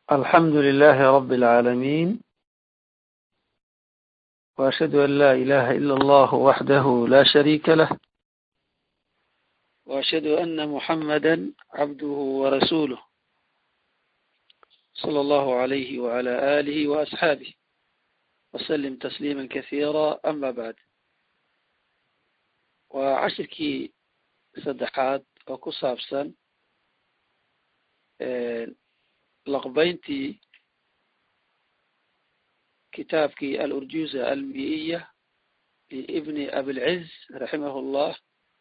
الحمد لله رب العالمين وأشهد أن لا إله إلا الله وحده لا شريك له وأشهد أن محمدا عبده ورسوله صلى الله عليه وعلى آله وأصحابه وسلم تسليما كثيرا أما بعد وعشركii saddexaad oo ku saabsan laqbayntii kitaabkii alurjuza almiiya liibni abilciz raximah اllah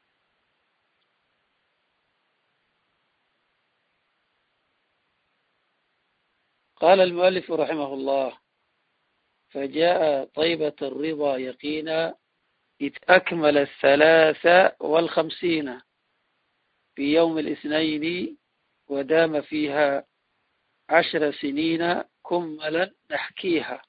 qala almualifu raximah اllah fajaءa طaybaة الرضا yaqina إذ أكمل الثلاث والخمسين في يوم الاثنين ودام فيها عشر سنين كملا نحكيها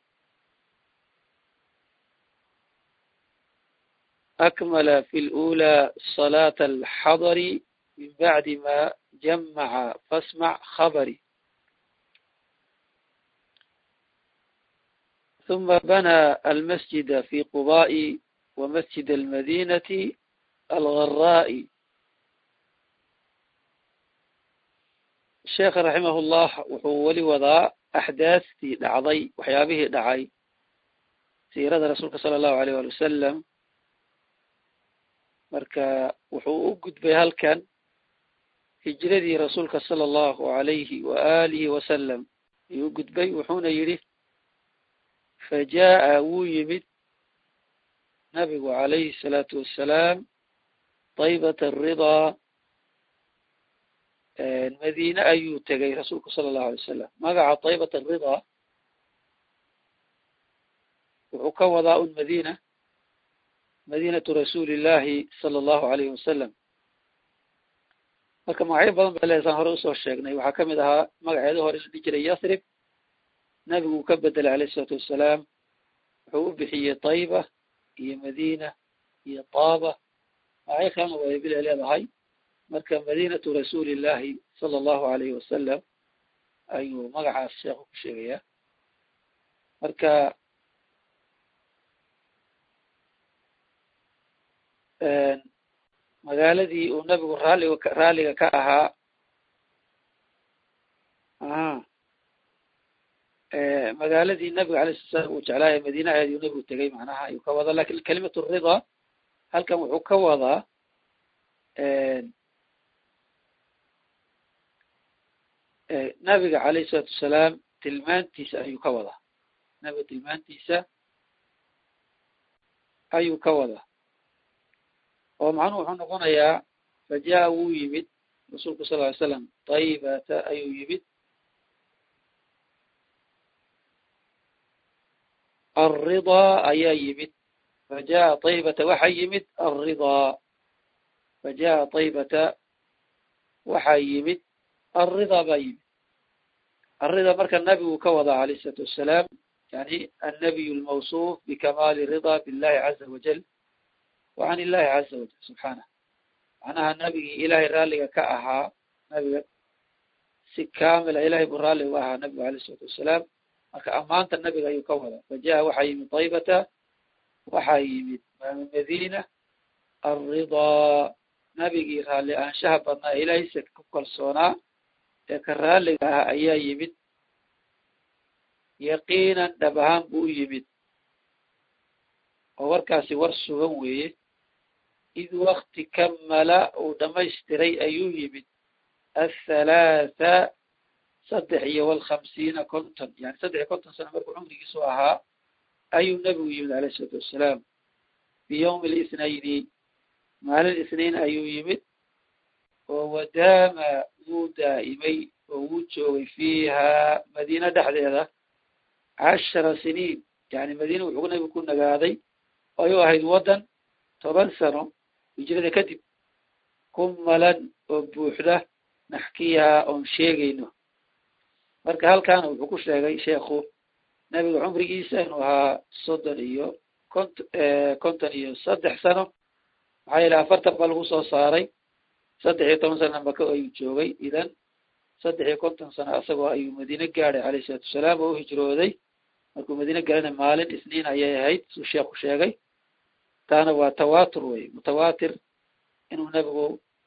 أكمل في الأولى صلاة الحضر من بعد ما جمع فاسمع خبري ثم بنى المسجد في قباء ومسجد المدينة الغراء sheekha raximahullah wuxuu weli wadaa axdaastii dhacday waxyaabihii dhacay siirada rasuulka sala allahu aleyh wali wasalam marka wuxuu u gudbay halkan hijradii rasuulka sala allahu alayhi wa alihi wasalam ayuu u gudbay wuxuuna yidhi fajaءa wuu yimid nabigu calayhi الsalaatu wassalaam طaybat الridaa madiine ayuu tegay rasuulku sala allahu alay wasalam magaca طaybat الridaa wuxuu ka wadaa un madina madinatu rasuuli illahi sala allahu alayhi wasalam marka magacyo badan ba leesaan hore usoo sheegnay waxaa kamid ahaa magaceeda hore la dhihi jiray yasrib nabigu uu ka bedelay alayh الsalaatu wassalaam wuxuu u bixiyey طayba iyo madina iyo taaba magacyo kalena waybile leedahay marka madinatu rasuuli illahi sala allahu alayhi wasalam ayuu magacaas sheekhu ku sheegayaa marka magaaladii uu nabigu raaliga raaliga ka ahaa a magaaladii nabiga alay sala slam uu jeclaaya madiine ayuu nabigu tegay macnaha ayuu ka wadaa lakin kalimatu ridaa halkan wuxuu ka wadaa nabiga alayh isalaatu wasalaam tilmaantiisa ayuu ka wadaa nabiga tilmaantiisa ayuu ka wadaa oo macnuhu wuxuu noqonayaa fajaءa wuu yimid rasuulku sal ly slam taybata ayuu yimid alridaa ayaa yimid fajaءa taybata waxaa yimid alridaa fajaءa taybata waxaa yimid alridaa baa yimid alridaa marka nabigu ka wadaa alayh isalaatu wassalaam yani annabiy lmawsuuf bikamaali ridaa billahi caza wajal wa can illahi caza wajal subxaanah macnaha nabigii ilahay raalliga ka ahaa nabiga si kaamila ilahay buu raalli uga ahaa nabigu alayh isalaatu wassalaam marka ammaanta nabiga ayuu ka wadaa fajaءa waxaa yimid taybata waxaa yimid madina alridaa nabigii raalli aanshaha badnaa ilaahaysa ku kalsoonaa ee ka raalliga ah ayaa yimid yaqiinan dhab ahaan buu u yimid oo warkaasi war sugan weeye id wakti kamala uu dhamaystiray ayuu yimid athalaatha saddex iyo walkhamsiina konton yani saddex iyo konton sano markuu cumrigiisu ahaa ayuu nebigu yimid alayh isalaatu wassalaam fi yawmi lithnayni maalin isniin ayuu yimid oo wadaama wuu daa'imay oo wuu joogay fiiha madiine dhexdeeda cashara siniin yani madiine wuxuu nabigu ku nagaaday ayuu ahayd waddan toban sano hijrada kadib kumalan oo buuxda naxkiyaha oon sheegayno marka halkaana wuxuu ku sheegay sheekhu nabiga cumrigiisa inuu ahaa soddon iyo kont konton iyo saddex sano maxaa yeele afartan baa lagu soo saaray saddex iyo toban sana maka ayuu joogay idan saddex iyo konton sano isagoo ayuu madiine gaadhay calayhi isalaatu wasalaam oo u hijrooday markuu madiine galana maalin isniin ayay ahayd suu sheekhu sheegay taana waa tawatur wey mutawatir inuu nebigu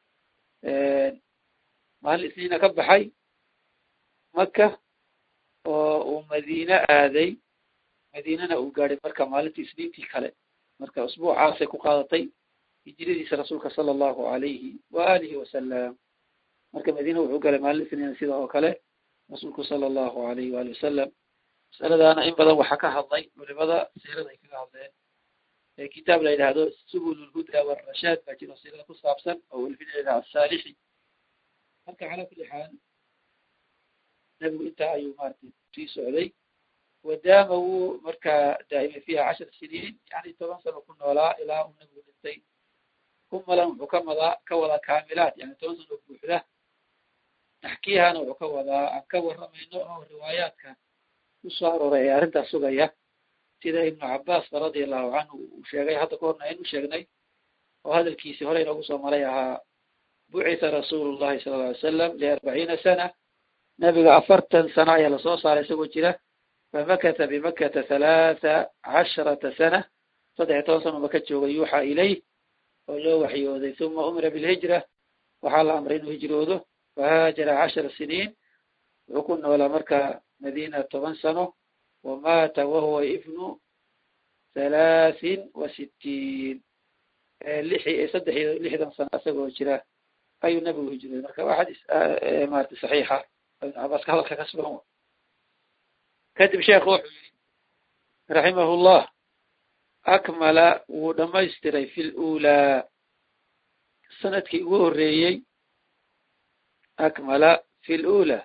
maalin isniina ka baxay maka oo uu madiine aaday madiinana uu gaadhay marka maalintii isniintii kale marka usbuucaasay ku qaadatay hijradiisa rasuulka sala allahu alayhi wa alihi wasalam marka madiina wuxuu galay maalin isniina sida oo kale rasuulku sala allahu alayhi waali wasalam masaladaana in badan waxaa ka hadlay culimada siirada ay kaga hadleen kitaab la yidhaahdo subul lhuda warashaad baa jiro siirada ku saabsan oo welfinayda asaalixi marka calaa kulli xaal nebigu intaa ayuu maratay sii socday wadaama wuu markaa daa'imay fiiha cashar siniin yani toban sano ku noolaa ilaa uu nebigu dhintay kumalan wuxuu ka madaa ka wadaa kaamilaat yani toban sano buuxda taxkiihana wuxuu ka wadaa aan ka waramayno oo riwaayaadka kusoo arooray ee arrintaas sugaya sida ibnu cabaas radia allahu canhu uu sheegay hadda ka horna aynu sheegnay oo hadalkiisii hore inoogu soo maray ahaa bucitha rasuulu llahi sala alla alay salam liarbaciina sana nebiga afartan sano ayaa lasoo saaray isagoo jira famakata bimakata halaatha casharata sana saddex iyo toban sano maka joogay yuuxaa ilayh oo loo waxyooday uma umira bilhijra waxaa la amray inuu hijroodo fahaajara cashara siniin wuxuu ku noolaa marka madiina toban sano wamaata wahuwa ibnu halaahin wa sittiin lix saddex iyo lixdan sano isagoo jira ayuu nebigu hijrooday marka waa xadiis maarata saxiixa ibnu cabaas ka hadalka ka sugan kadib sheekhu wuxuu yihi raximahu llah akmala wuu dhamaystiray fi lulaa sanadkii ugu horeeyey akmala fi lula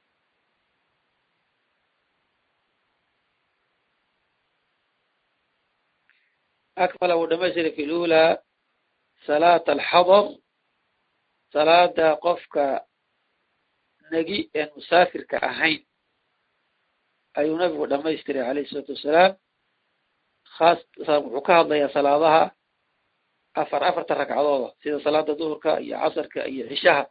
akmala wuu dhamaystiray fi lula salaata alxadar salaada qofka negi een musaafirka ahayn ayuu nabigu dhamaystiray calayhi isalaatu wassalaam haas wuxuu ka hadlayaa salaadaha afar afarta ragcadooda sida salaada duhurka iyo casarka iyo cishaha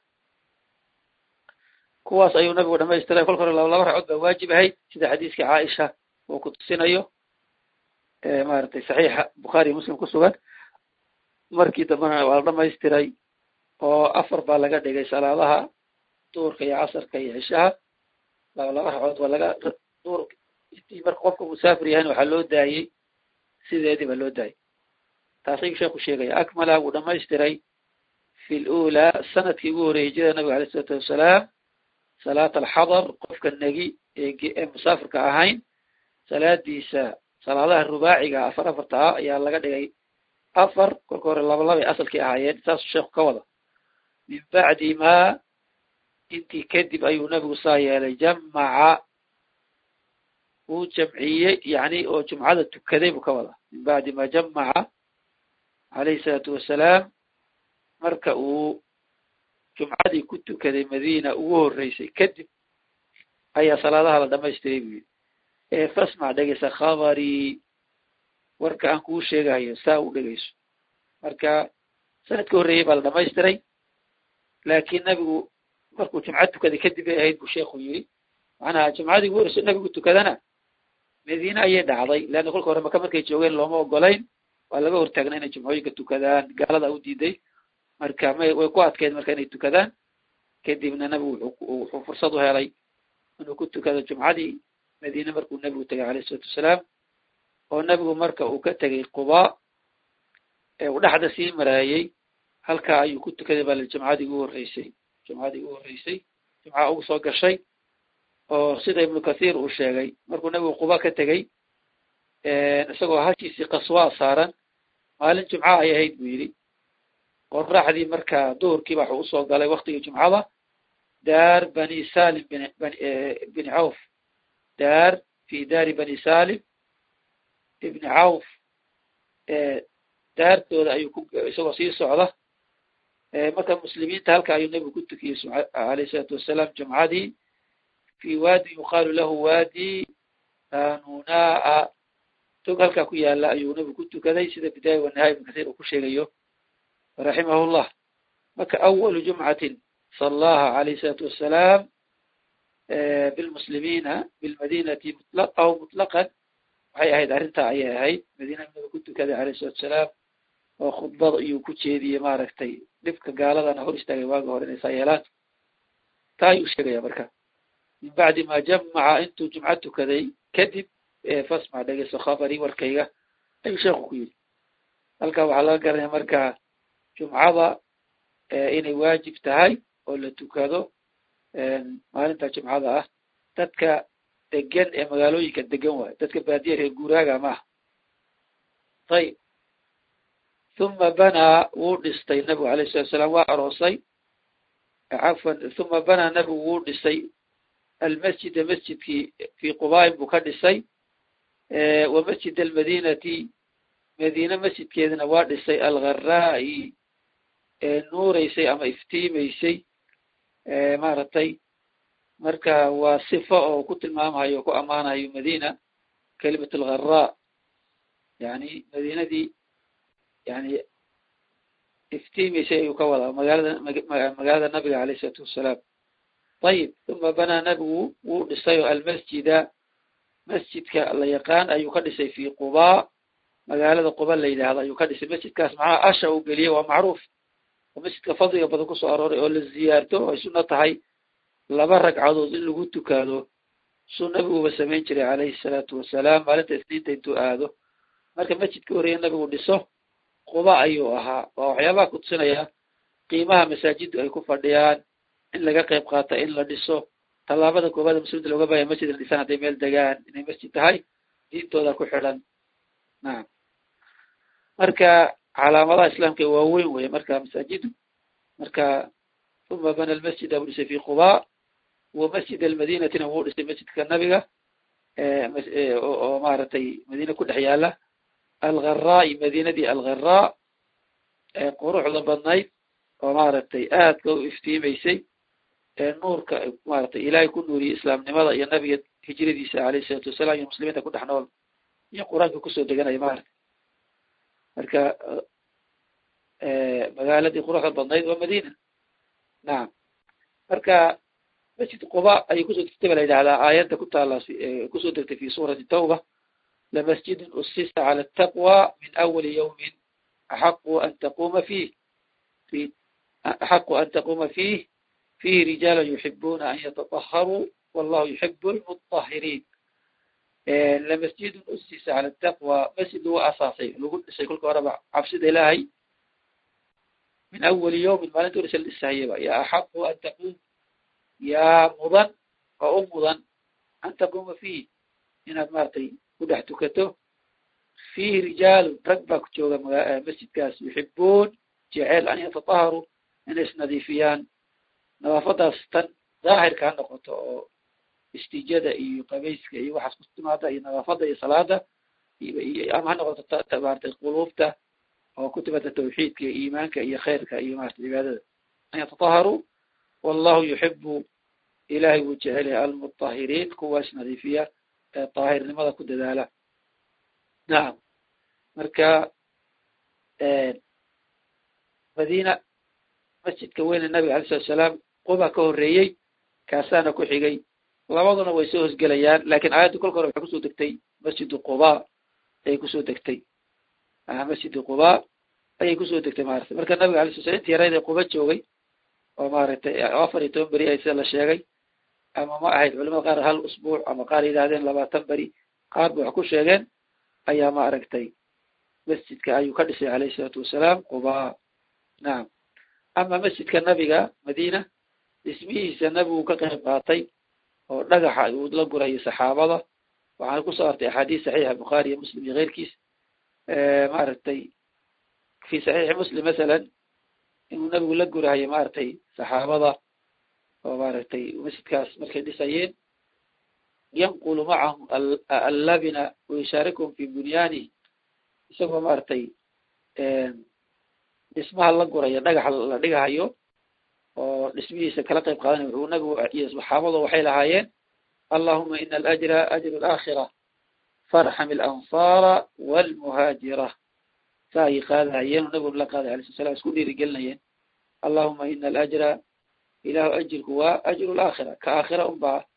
kuwaas ayuu nabigu dhamaystiray kolka hore laba laba ragcood baa waajib ahayd sida xadiiskii caaisha uu ku tusinayo maaragtay saxiixa bukhaariyo muslim ku sugan markii dambena waa la dhamaystiray oo afar baa laga dhigay salaadaha duhurka iyo casarka iyo cishaha laba laba ragcood waa laga duhur intii marka qofka musaafir yahayn waxaa loo daayey sideedii baa loo daayay taas ayuu sheeku sheegaya akmala wuu dhamaystiray fi lula sanadkii ugu horreeyey hijrada nabiga alay isalaatu wassalaam salaat alxadar qofka negi ee musaafirka ahayn salaadiisa salaadaha rubaaciga afar afarta ah ayaa laga dhigay afar kolka hore laba labay asalkii ahaayeen saasuu sheeku ka wada min bacdi ma intii kadib ayuu nabigu saa yeelay jamaca wuu jamciyey yani oo jumcada tukaday buu ka wadaa min bacdi ma jamaca calayhi salaatu wassalaam marka uu jumcadii ku tukaday madiina ugu horreysay kadib ayaa salaadaha la dhamaystiray buu yidhi ee fasmac dhegeysa khabarii warka aan kuu sheegahayo saa u dhegeyso marka sanadka horreeyey baa la dhamaystiray laakiin nabigu markuu jumca tukaday kadib ay ahayd buu sheekhu yidhi macnaha jumcadii ugu horreyso nabigu tukadana madiine ayay dhacday leanna kolka hore maka markay joogeen looma ogolayn waa laga hortaagnay inay jumcooyinka tukadaan gaalada u diiday marka may way ku adkeyd marka inay tukadaan kadibna nabigu wuxuu fursad u helay inuu ku tukado jumcadii madiine markuu nebigu tegay alayh isalaatu wassalaam oo nebigu marka uu ka tegay quba ee uu dhexda sii maraayey halkaa ayuu ku tukaday baa jumcadii ugu horreysay jumcadii ugu horreysay jumca ugu soo gashay oo sida ibnu kathiir uu sheegay markuu nebigu quba ka tegey isagoo hashiisii qaswaa saaran maalin jumca ay ahayd buu yidhi qoraxdii marka duhurkiiba waxuu usoo galay waktigii jumcada daar bani salim bin bini cawf daar fi daari bani salim ibni cawf daartooda ayuu ku isagoo sii socda marka muslimiinta halka ayuu nebigu ku tukiyey alayh isalaatu wassalaam jumcadii fi waadi yuqaalu lahu waadi anunaa tog halkaa ku yaala ayuu nebigu ku tukaday sida bidaaya wanahaaya ibn kasiir uu ku sheegayo raximahu llah marka awalu jumcatin sallaha alayh isalaatu wassalaam bilmuslimiina bilmadinati mutlaq aw mutlaqan waxay ahayd arrintaa ayay ahayd madiina nabiga ku tukaday alayh salatu salaam oo khudbada iyuu ku jeediyey maaragtay dhibka gaaladana hor istaagay waaga hore inay saa yeelaan taa ayuu sheegaya marka min bacdi ma jamaca intuu jumco tukaday kadib fasmac dhegeyso khabari warkayga ayuu sheekhu ku yidhi halkaa waxaa laga garanaya marka jumcada inay waajib tahay oo la tukado maalinta jumcada ah dadka degan ee magaalooyinka degan waayo dadka baadiya reer guuraaga maaha ayib uma banaa wuu dhistay nabigu alayh salatu salaam waa aroosay cafwan uma banaa nabigu wuu dhisay almasjida masjidkii fii qubaain buu ka dhisay wa masjid almadinati madiine masjidkeedana waa dhisay algharaa'i ee nuureysay ama iftiimeysay maaragtay marka waa sifo oo ku tilmaamayo o ku ammaanayo madina kelimat algharaa yani madiinadii yani iftiimeysay ayuu ka wadaa magaalada magaalada nabiga alayh isalaatu wassalaam ayib uma banaa nabigu wuu dhisayo almasjida masjidka la yaqaan ayuu ka dhisay fi qubaa magaalada quba la yidhaahdo ayuu ka dhisay masjidkaas maxaa asha uu geliyey waa macruuf oo masjidka fadliga badan kusoo arooray oo la ziyaarto ay sunno tahay laba ragcadood in lagu tukaado suu nabiguba samayn jiray calayhi salaatu wasalaam maalinta isniinta intuu aado marka masjidka horeeye nabigu dhiso quba ayuu ahaa waa waxyaabaha kutusinaya qiimaha masaajiddu ay ku fadhiyaan in laga qayb qaata in la dhiso tallaabada koobaada muslimiinta looga baahaya masjid la dhisaan hadday meel degaan inay masjid tahay diintooda ku xidhan nacam marka calaamadaha islaamka waaweyn weye marka masaajidu marka uma bana almasjida buu dhisay fi quba wa masjid almadinatina wuu dhisay masjidka nabiga oo maaragtay madiina ku dhex yaala algharaa'i madinadii algharaa ee quruxda badnayd oo maaragtay aadka u iftiimeysay ee nuurka maaragtay ilaahay ku nuuriyey islaamnimada iyo nabiga hijradiisa alayh isalaatu wasalaam iyo muslimiinta ku dhex nool iyo qur-aanka kusoo deganaya maaragtay marka magaaladii quruxda badnayd waa madina nacam marka masjid quba ayay kusoo degtay ba la yidhahdaa aayadda ku taala kusoo degtay fi suurati tawba lamasjidun usisa cala ataqwa min awali yawmin axaqu an taquma fiih fi axaqu an taquma fiih fihi rijaalan yuxibuna an yatataharuu wallahu yuxibu lmutahiriin lamasjidun usisa cala ataqwa masjid lagu asaasay lagu dhisay kolka horeba cabsida ilaahay min awali yawmin maalinta horeysa la dhisahayaba yaa axaqu an taqum yaa mudan oo u mudan an taquma fiih inaad maaragtay ku dhex tukato fiihi rijaalun rag baa ku jooga masjidkaas yuxibuun jeceel an yatataharuu inay isnadiifiyaan nadaafadaas tan daahirka ha noqoto oo istijada iyo qabayska iyo waxaas ku timaada iyo nadaafada iyo salaada ama ha noqoto maratay quluubta oo ku timaada tawxiidka iyo iimaanka iyo khayrka iyo maarata cibaadada an yatataharuu wallahu yuxibu ilahay wuu jecel yahay almutahiriin kuwaas nadiifiya ee daahirnimada ku dadaala nacam marka madina masjidka weyne nabiga alay salatu salaam quba ka horeeyey kaasaana ku xigay labaduna way soo hosgelayaan lakin aayadda kolka hore waxay kusoo degtay masjidu quba ayay kusoo degtay masjidi quba ayay kusoo degtay maarata marka nabiga alay sla slam inti yarayd ee quba joogay oo maaragtay afar iyo toban beri ay sida la sheegay ama ma ahayd culamada qaar hal usbuuc ama qaar yidhahdeen labaatan beri qaar ba wax ku sheegeen ayaa ma aragtay masjidka ayuu ka dhisay alayhi isalaatu wasalaam quba nacam ama masjidka nabiga madina dhismihiisa nabigu ka qayb qaatay oo dhagaxa uu la gurayo saxaabada waxaana kusoo artay axaadiis saxiixa bukhaari iyo muslim iyo keyrkiis maaragtay fi saxiixi muslim masalan inuu nabigu la gurahayo maaragtay saxaabada oo maaragtay masjidkaas markay dhisayeen yanqulu macahum allabina wayushaarikhum fi bunyanih isagoo maaragtay dhismaha la gurayo dhagaxa la dhigahayo oo dhismihiisa kala qayb qaadanay wuxuu nabigu iyo saxaabadu waxay lahaayeen allahuma ina alajra ajru alaakhira farxam alansaara walmuhaajira saa ayay qaadahayeen oo nabigu la qaaday alay sla slam isku dhiirigelinayeen allahuma ina alajra ilahu ajirku waa ajru laakhira ka aakhira unbaa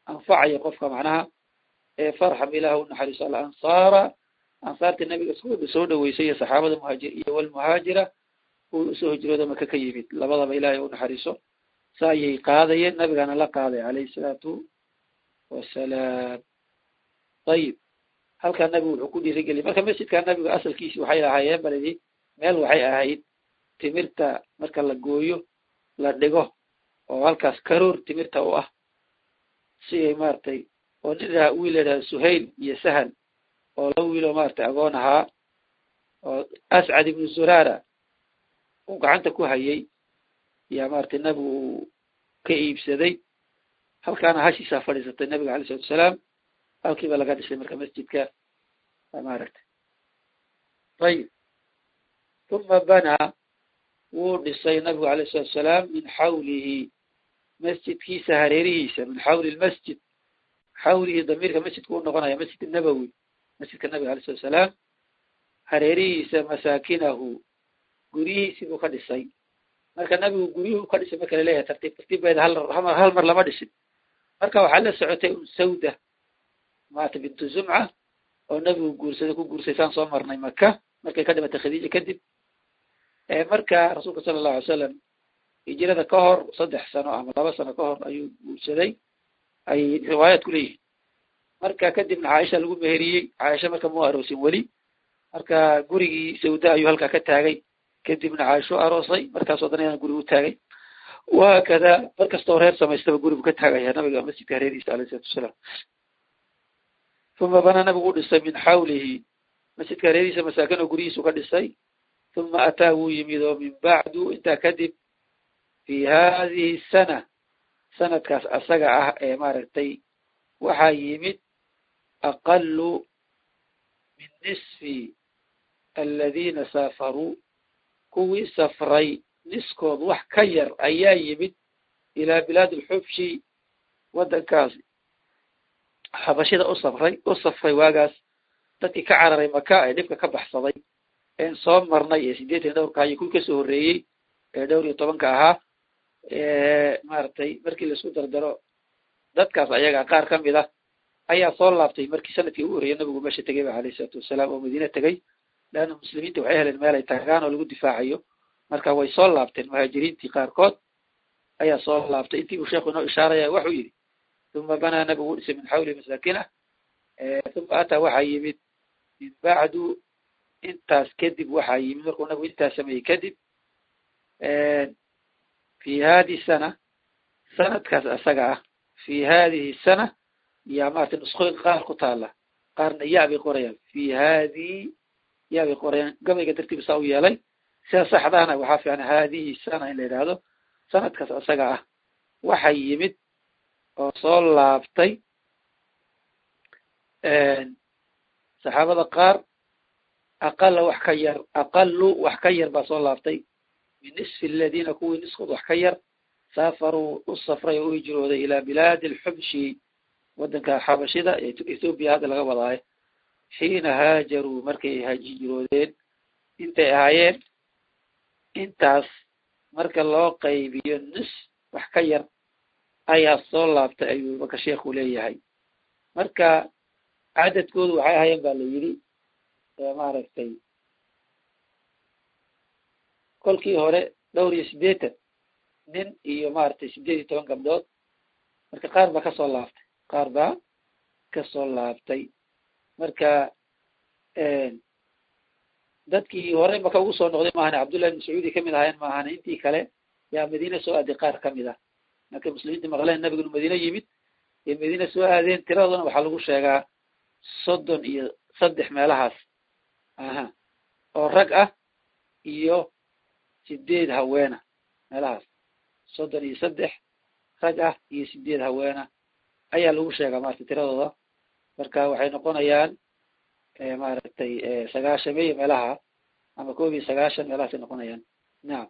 anfacayo qofka macnaha farxam ilaah u naxariiso alansaara ansaartii nabiga soo dhaweysay iyo saxaabada muhaajir iyo walmuhaajira uu usoo hijrooda maka ka yimid labadaba ilahay u naxariiso sa ayay qaadayeen nabigana la qaaday calayhi salaatu wasalaam ayib halkaa nabigu wuxuu ku dhiirigeliyay marka masjidka nabigu asalkiisi waxay ahaayeen balidi meel waxay ahayd timirta marka la gooyo la dhigo oo halkaas karoor timirta u ah si ay maaragtay oo nin aa wiil ladhaha suhayl iyo sahal oo laba wiiloo maaragtay agoon ahaa oo ascad ibnu zurara uu gacanta ku hayay yaa maaragtay nabigu uu ka iibsaday halkaana hashiisaa fadhiisatay nabiga alay salatu asalaam halkiiba laga dhisay marka masjidka maaragtay ayib uma banaa wuu dhisay nabigu alayh salatu asalaam min xawlihi masjidkiisa hareerihiisa min xawli lmasjid xawlihi damiirka masjidka u noqonaya masjid nabowi masjidka nabiga alay salatu asalaam hareerihiisa masaakinahu guryihiisii buu ka dhisay marka nabigu guryuhu ka dhisay marka laleeyahay tartiib tartiibbeeda hal hal mar lama dhisin marka waxaa la socotay un sawda maata bintu zumca oo nabigu guursaday ku guursay saan soo marnay maka markay ka dhimatay khadiija kadib marka rasuulka sala allahu alay salam hijrada ka hor saddex sano ama laba sano ka hor ayuu guursaday ay riwaayaad ku leeyihin marka kadibna caaisha lagu meheriyey caaisha marka mau aroosin weli marka gurigii sawda ayuu halkaa ka taagay kadibna caaisho aroosay markaasoo dana guri u taagay wahaakada mar kastoo reer samaystaba gurigu ka taagaya nabiga masjidka hareerihiisa alayh isalatu wasalaam uma banaa nabigu u dhisay min xawlihi masjidka hareerihiisa masaakin oo guryihiisu ka dhisay uma ataa wuu yimid oo min bacdu intaa kadib fi hadihi sana sanadkaas asaga ah ee maaragtay waxaa yimid aqalu min nisfi aladiina saafaruu kuwii safray niskood wax ka yar ayaa yimid ilaa bilaad alxubshi waddankaas xabashida u safray u safray waagaas dadkii ka cararay maka ee dhibka ka baxsaday een soo marnay ee siddeetan dhowrka iyo kuwii kasoo horreeyey ee dhowr iyo tobanka ahaa maaragtay markii laisku dardaro dadkaas ayaga qaar ka mid ah ayaa soo laabtay markii sanadkii ugu horreeyay nabigu meesha tegay ba alayhi isalaatu wasalaam oo madiine tegay leanna muslimiinta waxay heleen meel ay tagaan oo lagu difaacayo marka way soo laabteen muhaajiriintii qaarkood ayaa soo laabtay intii buu sheekhu inoo ishaaraya waxuu yidhi uma banaa nabigu u dhisay min xawli masaakinah uma ataa waxaa yimid min bacdu intaas kadib waxaa yimid markuu nabigu intaas sameeyey kadib fi hadihi sana sanadkaas asaga ah fi hadihi sana yaa maratay nuskooyin qaar ku taala qaarna yaa bay qorayaan fi hadihi yaa bay qorayaan gabayga dartiiba saa u yeelay sida saxdaana waxaa fiican hadihi sana in la yidhaahdo sanadkaas asaga ah waxay yimid oo soo laabtay saxaabada qaar aqala wax ka yar aqalu wax ka yar baa soo laabtay min nisfi aladiina kuwii niskood wax ka yar saafaruu u safray oo u hijrooday ilaa bilaadi alxubshi waddanka xabashida ee ethoobiya hadda laga wadaayo xiina haajaruu markay hijroodeen intay ahaayeen intaas marka loo qaybiyo nis wax ka yar ayaa soo laabtay ayuu marka sheekhu leeyahay marka cadadkoodu waxay ahaayeen ba la yidhi maaragtay kolkii hore dhowr iyo siddeetan nin iyo maaragtay siddeed iyo toban gabdhood marka qaar baa kasoo laabtay qaar baa kasoo laabtay marka dadkii hore maka ugu soo noqday maahane cabdullahi ibn sacuudi kamid ahaayeen maahane intii kale yaa madiine soo aaday qaar kamid ah markay muslimiinta maqleen nabigunu madiine yimid ee madiine soo aadeen tiradoodana waxaa lagu sheegaa soddon iyo saddex meelahaas aha oo rag ah iyo sideed haweena meelahaas soddon iyo saddex rag ah iyo sideed haweena ayaa lagu sheegaa maarata tiradooda marka waxay noqonayaan maaragtay sagaashameeyo meelaha ama koob iyo sagaashan meelahaasay noqonayaan nacam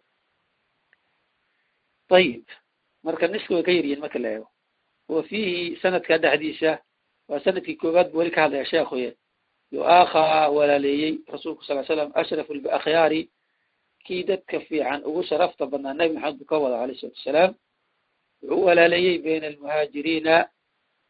ayib marka niska way ka yaryihin marka la eego wa fiihi sanadka dhexdiisa waa sanadkii koowaad bu weli ka hadlaya sheekhuye yu-aakhaa walaaleeyey rasuulku sal l slam ashraf akhyaari kii dadka fiican ugu sharafta badnaa nebi maxamed buu ka wada alayh isalatu wasalaam wuxuu walaaleeyey bayna almuhaajiriina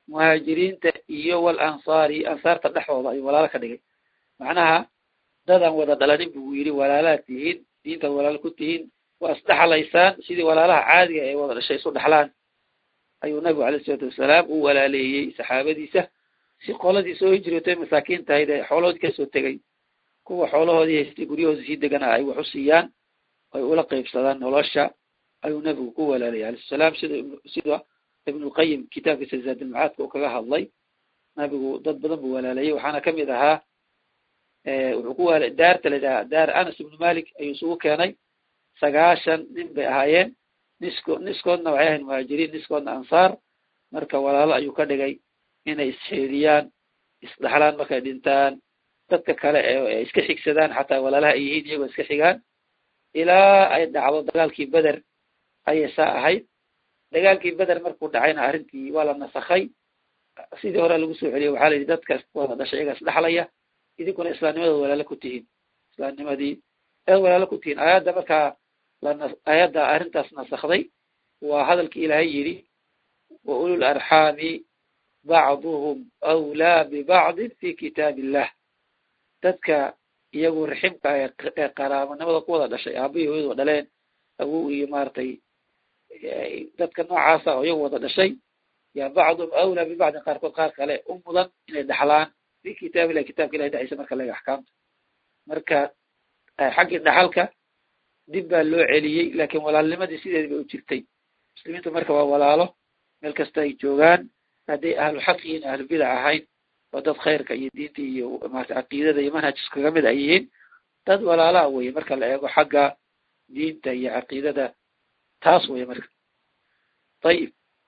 muhaajiriinta iyo wal ansaari ansaarta dhexdooda ayuu walaalo ka dhigay macnaha dadaan wada dhalanin buu yidhi walaalaad tihiin diintaad walaalo ku tihiin waa isdhexlaysaan sidii walaalaha caadiga ee wada dhashay isu dhexlaan ayuu nabigu alayh isalaatu wasalaam u walaaleeyey saxaabadiisa si qoladii soo hijrootay masaakiin tahayd ee xoolahoodii kasoo tegay kuwa xoolahoodii haystay guryahoodii sii deganaa ay wax u siiyaan ay ula qeybsadaan nolosha ayuu nabigu ku walaalayay alayh salaam sida sida ibnulqayim kitaabkiisa zaadilmacaadka uu kaga hadlay nabigu dad badan buu walaalayay waxaana kamid ahaa wuxuu ku wala daarta la yidhaha daar anas ibnu malik ayuu isugu keenay sagaashan nin bay ahaayeen nisko niskoodna waxay ahayn muhaajiriin niskoodna ansaar marka walaalo ayuu ka dhigay inay isxeediyaan isdhaxlaan markay dhintaan dadka kale ee iska xigsadaan xataa walaalaha ay yihiin iyagoo iska xigaan ilaa ay dhacdo dagaalkii beder ayay saa ahayd dagaalkii beder markuu dhacayna arrintii waa la nasakhay sidii hore lagu soo celiyay waxaa la yidhi dadka wada dhashay iyaga isdhexlaya idinkuna islaamnimadooda walaalo ku tihiin islaamnimadii eed walaalo ku tihiin aayadda markaa lana aayadda arrintaas nasakday waa hadalkii ilaahay yidhi wa ulul arxaami bacduhum awlaa bibacdin fi kitaab illah dadka iyagu raximka ee qaraabanimada ku wada dhashay aabahii hooyadoo dhaleen awow iyo maaragtay dadka noocaasa oo iyagu wada dhashay ya bacduhum awlaa bibacdin qaarkood qaar kale u mudan inay dhaxlaan fi kitaab illahi kitabka ilahi dhexdiisa marka laga axkaamta marka xaggii dhaxalka dib baa loo celiyey laakiin walaalnimadii sideedi bay u jirtay muslimiintu marka waa walaalo meel kasta ay joogaan hadday ahlu xaq yihiin ahlu bidac ahayn oo dad khayrka iyo diinta iyo maarata caqiidada iyo manhajka kaga mid ay yihiin dad walaalaha weye marka la eego xagga diinta iyo caqiidada taas weye marka ayib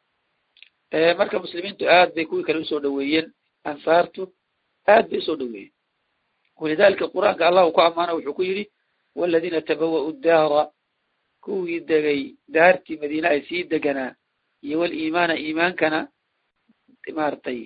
marka muslimiintu aad bay kuwii kale usoo dhaweeyeen ansaartu aad bay usoo dhaweeyeen walidalika qur-aanka allah uu ku ammaano wuxuu ku yidhi waladiina tabawa'u daara kuwii degay daartii madiine ay sii deganaa iyo waliimaana iimaankana maaragtay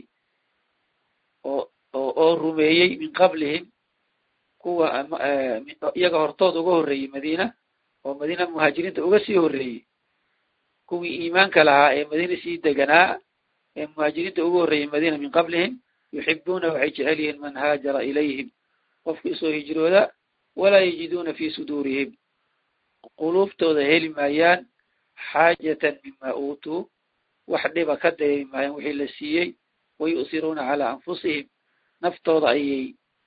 oo oo oo rumeeyey min qablihim kuwa iyaga hortooda uga horreeyey madiina oo madiina muhaajiriinta uga sii horreeyey kuwii iimaanka lahaa ee madiina sii deganaa ee muhaajiriinta uga horreeyey madiina min qablihim yuxibuuna waxay jecel yihiin man haajara ilayhim qofkii soo hijrooda walaa yajiduuna fi suduurihim quluuftooda heli maayaan xaajatan mima uutuu wax dhiba ka dareemi maayaan wixii la siiyey wayu'siruuna calaa anfusihim naftooda ayay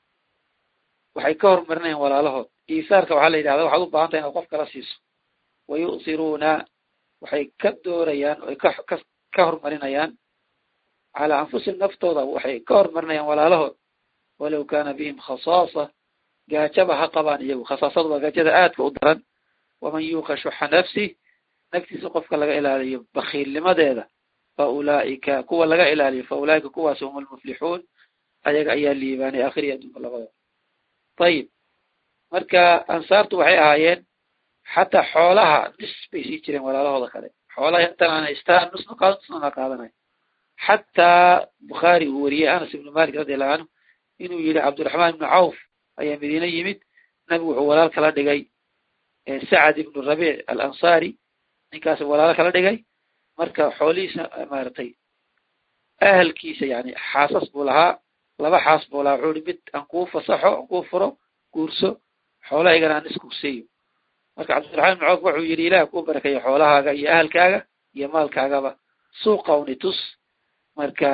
waxay ka hormarinayaan walaalahood iisaarka waxaa la yidhahda waxaad u baahan tahay inaad qof kala siiso wayu'siruuna waxay ka doorayaan oay ka ka ka hormarinayaan calaa anfusihim naftooda waxay ka hormarinayaan walaalahood walow kaana bihim khasaasa gaajaba ha qabaan iyagu khasaasadu waa gaajada aadka u daran waman yuuqa shuxa nafsi naftiisa qofka laga ilaaliyo bakiilnimadeeda fa ulaa'ika kuwa laga ilaaliyo fa ulaa'ika kuwaasi hum almuflixuun ayaga ayaa liibaanay aakhiri adduunka labadaba ayib marka ansaartu waxay ahaayeen xataa xoolaha nis bay sii jireen walaalahooda kale xoolaha intan aan haystaan nusna qaado nusna qaadanay xataa bukhaari uu wariyey anas ibnu malik radi allahu canhu inuu yihi cabdiraxmaan ibnu cawf ayaa madiine yimid nabigu wuxuu walaal kala dhigay sacad ibnu rabiic alansaari ninkaas walaalo kala dhigay marka xoolihiisa maaragtay ahalkiisa yani xaasas buu lahaa laba xaas buu lahaa wuxuu i mid aan kuu fasaxo aan kuu furo guurso xoolahaygana aan iskurseeyo marka cabdiraxmaan ibnu cawf wuxuu yidhi ilaah kuu barakeeyo xoolahaaga iyo ahalkaaga iyo maalkaagaba suuqa uni tus marka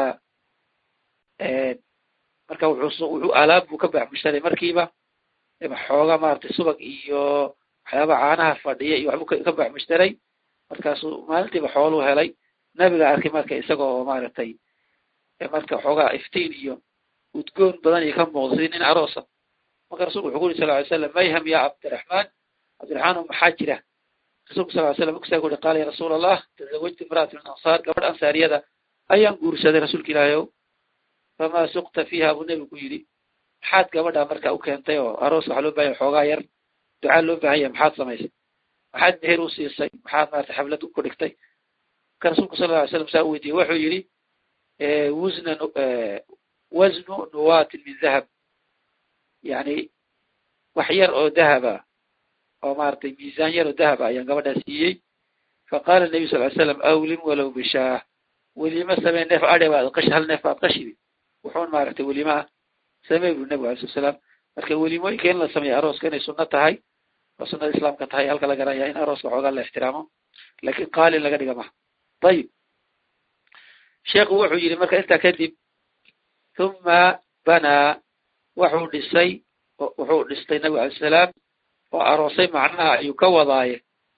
marka wuxuu wuxuu alaab buu ka baxmushtaray markiiba xooga maaragtay subag iyo waxyaaba caanaha fadhiya iyo waxbuu ka baxmushtaray markaasuu maalintiiba xooluu helay nabiga arkay marka isaga oo maaragtay marka xoogaa iftiin iyo udgoon badan iyo ka muuqda sidii nin aroosa marka rasulku wuxuu ku yuri sal ly slam mayham ya cabdiraxmaan cabdiraxmaan maxaa jira rasulku sal ly slam markasaa ku uri qaala ya rasuul allah tazawajtu imra'at min ansaar gabadh ansaariyada ayaan guursaday rasuulka ilaahay ow famaa suqta fiiha buu nebigu ku yidhi maxaad gabadha marka u keentay oo aroos waxaa loo bahanya xoogaa yar ducaa loo bahan yahay maxaad samaysay maxaad meher u siisay maxaad maarata xaflad ku dhigtay marka rasuulku sala lla alay slam saa u weydiiyey wuxuu yidhi wusna wasnu nuwatin min dahab yani wax yar oo dahaba oo maaragtay miisaan yar oo dahaba ayaan gabadhaa siiyey faqala nabiy sal ly slam awlim walow bishaah welimo samee neef adhe baad qashi hal neef baad qashidi wuxuun maaragtay welimo ah samee buri nebigu alai slat salaam marka welimooyinka in la sameeyo arooska inay sunno tahay oo sunnada islaamka tahay halka la garanaya in arooska xoogaa la ixtiraamo lakin qaalin laga dhiga maha ayib sheekhu wuxuu yidhi marka intaa kadib huma banaa wuxuu dhisay wuxuu dhistay nebigu alai salaam oo aroosay macnaha ayuu ka wadaaye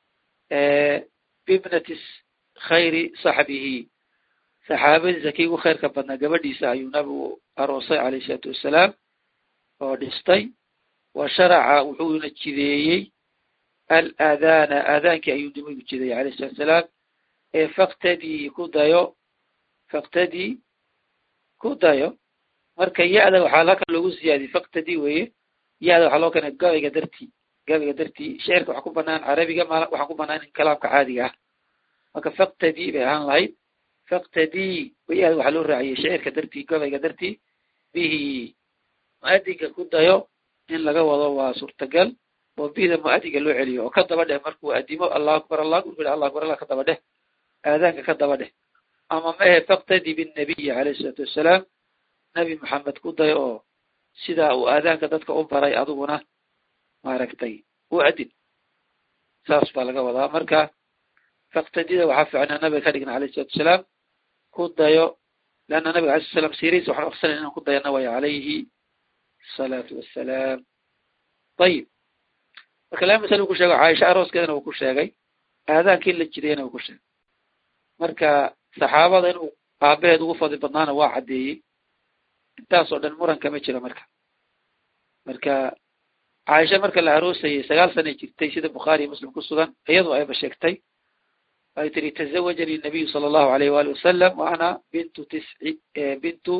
bibnati khayri saxbihi saxaabadiisa kii ugu khayrka badnaa gabadhiisa ayuu nabigu aroosay calayhi isalaatu wassalaam oo dhistay wa sharaca wuxuuna jideeyey alaadaana aadaankii ayuu nabigu jideeyey alayh salatu salaam ee faktadii ku dayo faktadii ku dayo marka ya-da waxaa halkan loogu siyaadiyey faktadii weeye ya-da waxaa loo keenay gabayga dartii gabayga dartii shicirka waxa ku banaan carabiga ma waxaa ku banaan in kalaamka caadiga ah marka faktadii bay ahaan lahayd faktadii ya-da waxaa loo raaciyey shicirka dartii gabayga dartii bihi mu-adinka ku dayo in laga wado waa suurtagal oo bida mu-adinka loo celiyo oo ka daba dheh markuu adimo allahu akbar allah akbar allah akbar allah ka daba dheh aadaanka ka daba dheh ama maehe faktadi binnabiyi calayhi isalaatu wassalaam nabi maxamed ku dayo oo sidaa uu aadaanka dadka u baray adiguna maaragtay u adin saas baa laga wadaa marka faktadida waxaa fiicnaa nabiga ka dhigna alayhi salatu wasalaam ku dayo leanna nabiga alai sl slam siirihiisa waxaan aqsanay inaan ku dayana way calayhi asalaatu wassalaam ayib marka laba masale uu ku sheego caaisha arooskeedana uu ku sheegay aadaankii la jidayana uu ku sheegay marka saxaabada inuu aabaheed ugu fadli badnaana waa caddeeyey intaas oo dhan muranka ma jiro marka marka caaisha marka la aroosayay sagaal sanay jirtay sida bukhaari iyo muslim ku sugan iyadu ayba sheegtay ay tiri tazawajanii nabiyu sala allahu alayh waali wasalam wa ana bintu tisci bintu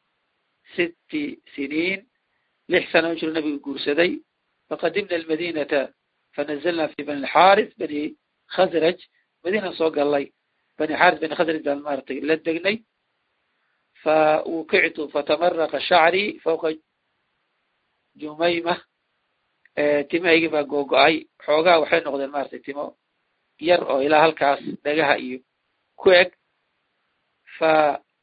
sitti siniin lix sana u jiro nabigu guursaday faqadimna almadinata fanazalna fi bani alxaaris bani khasraj madiinaan soo gallay bani xaaris bani khasraj baan maaragtay la degnay fawukictu fatamaraqa shacrii fawqa jumayma timahaygii baa googo-ay xoogaa waxay noqdeen maratay timo yar oo ilaa halkaas dhagaha iyo ku eg fa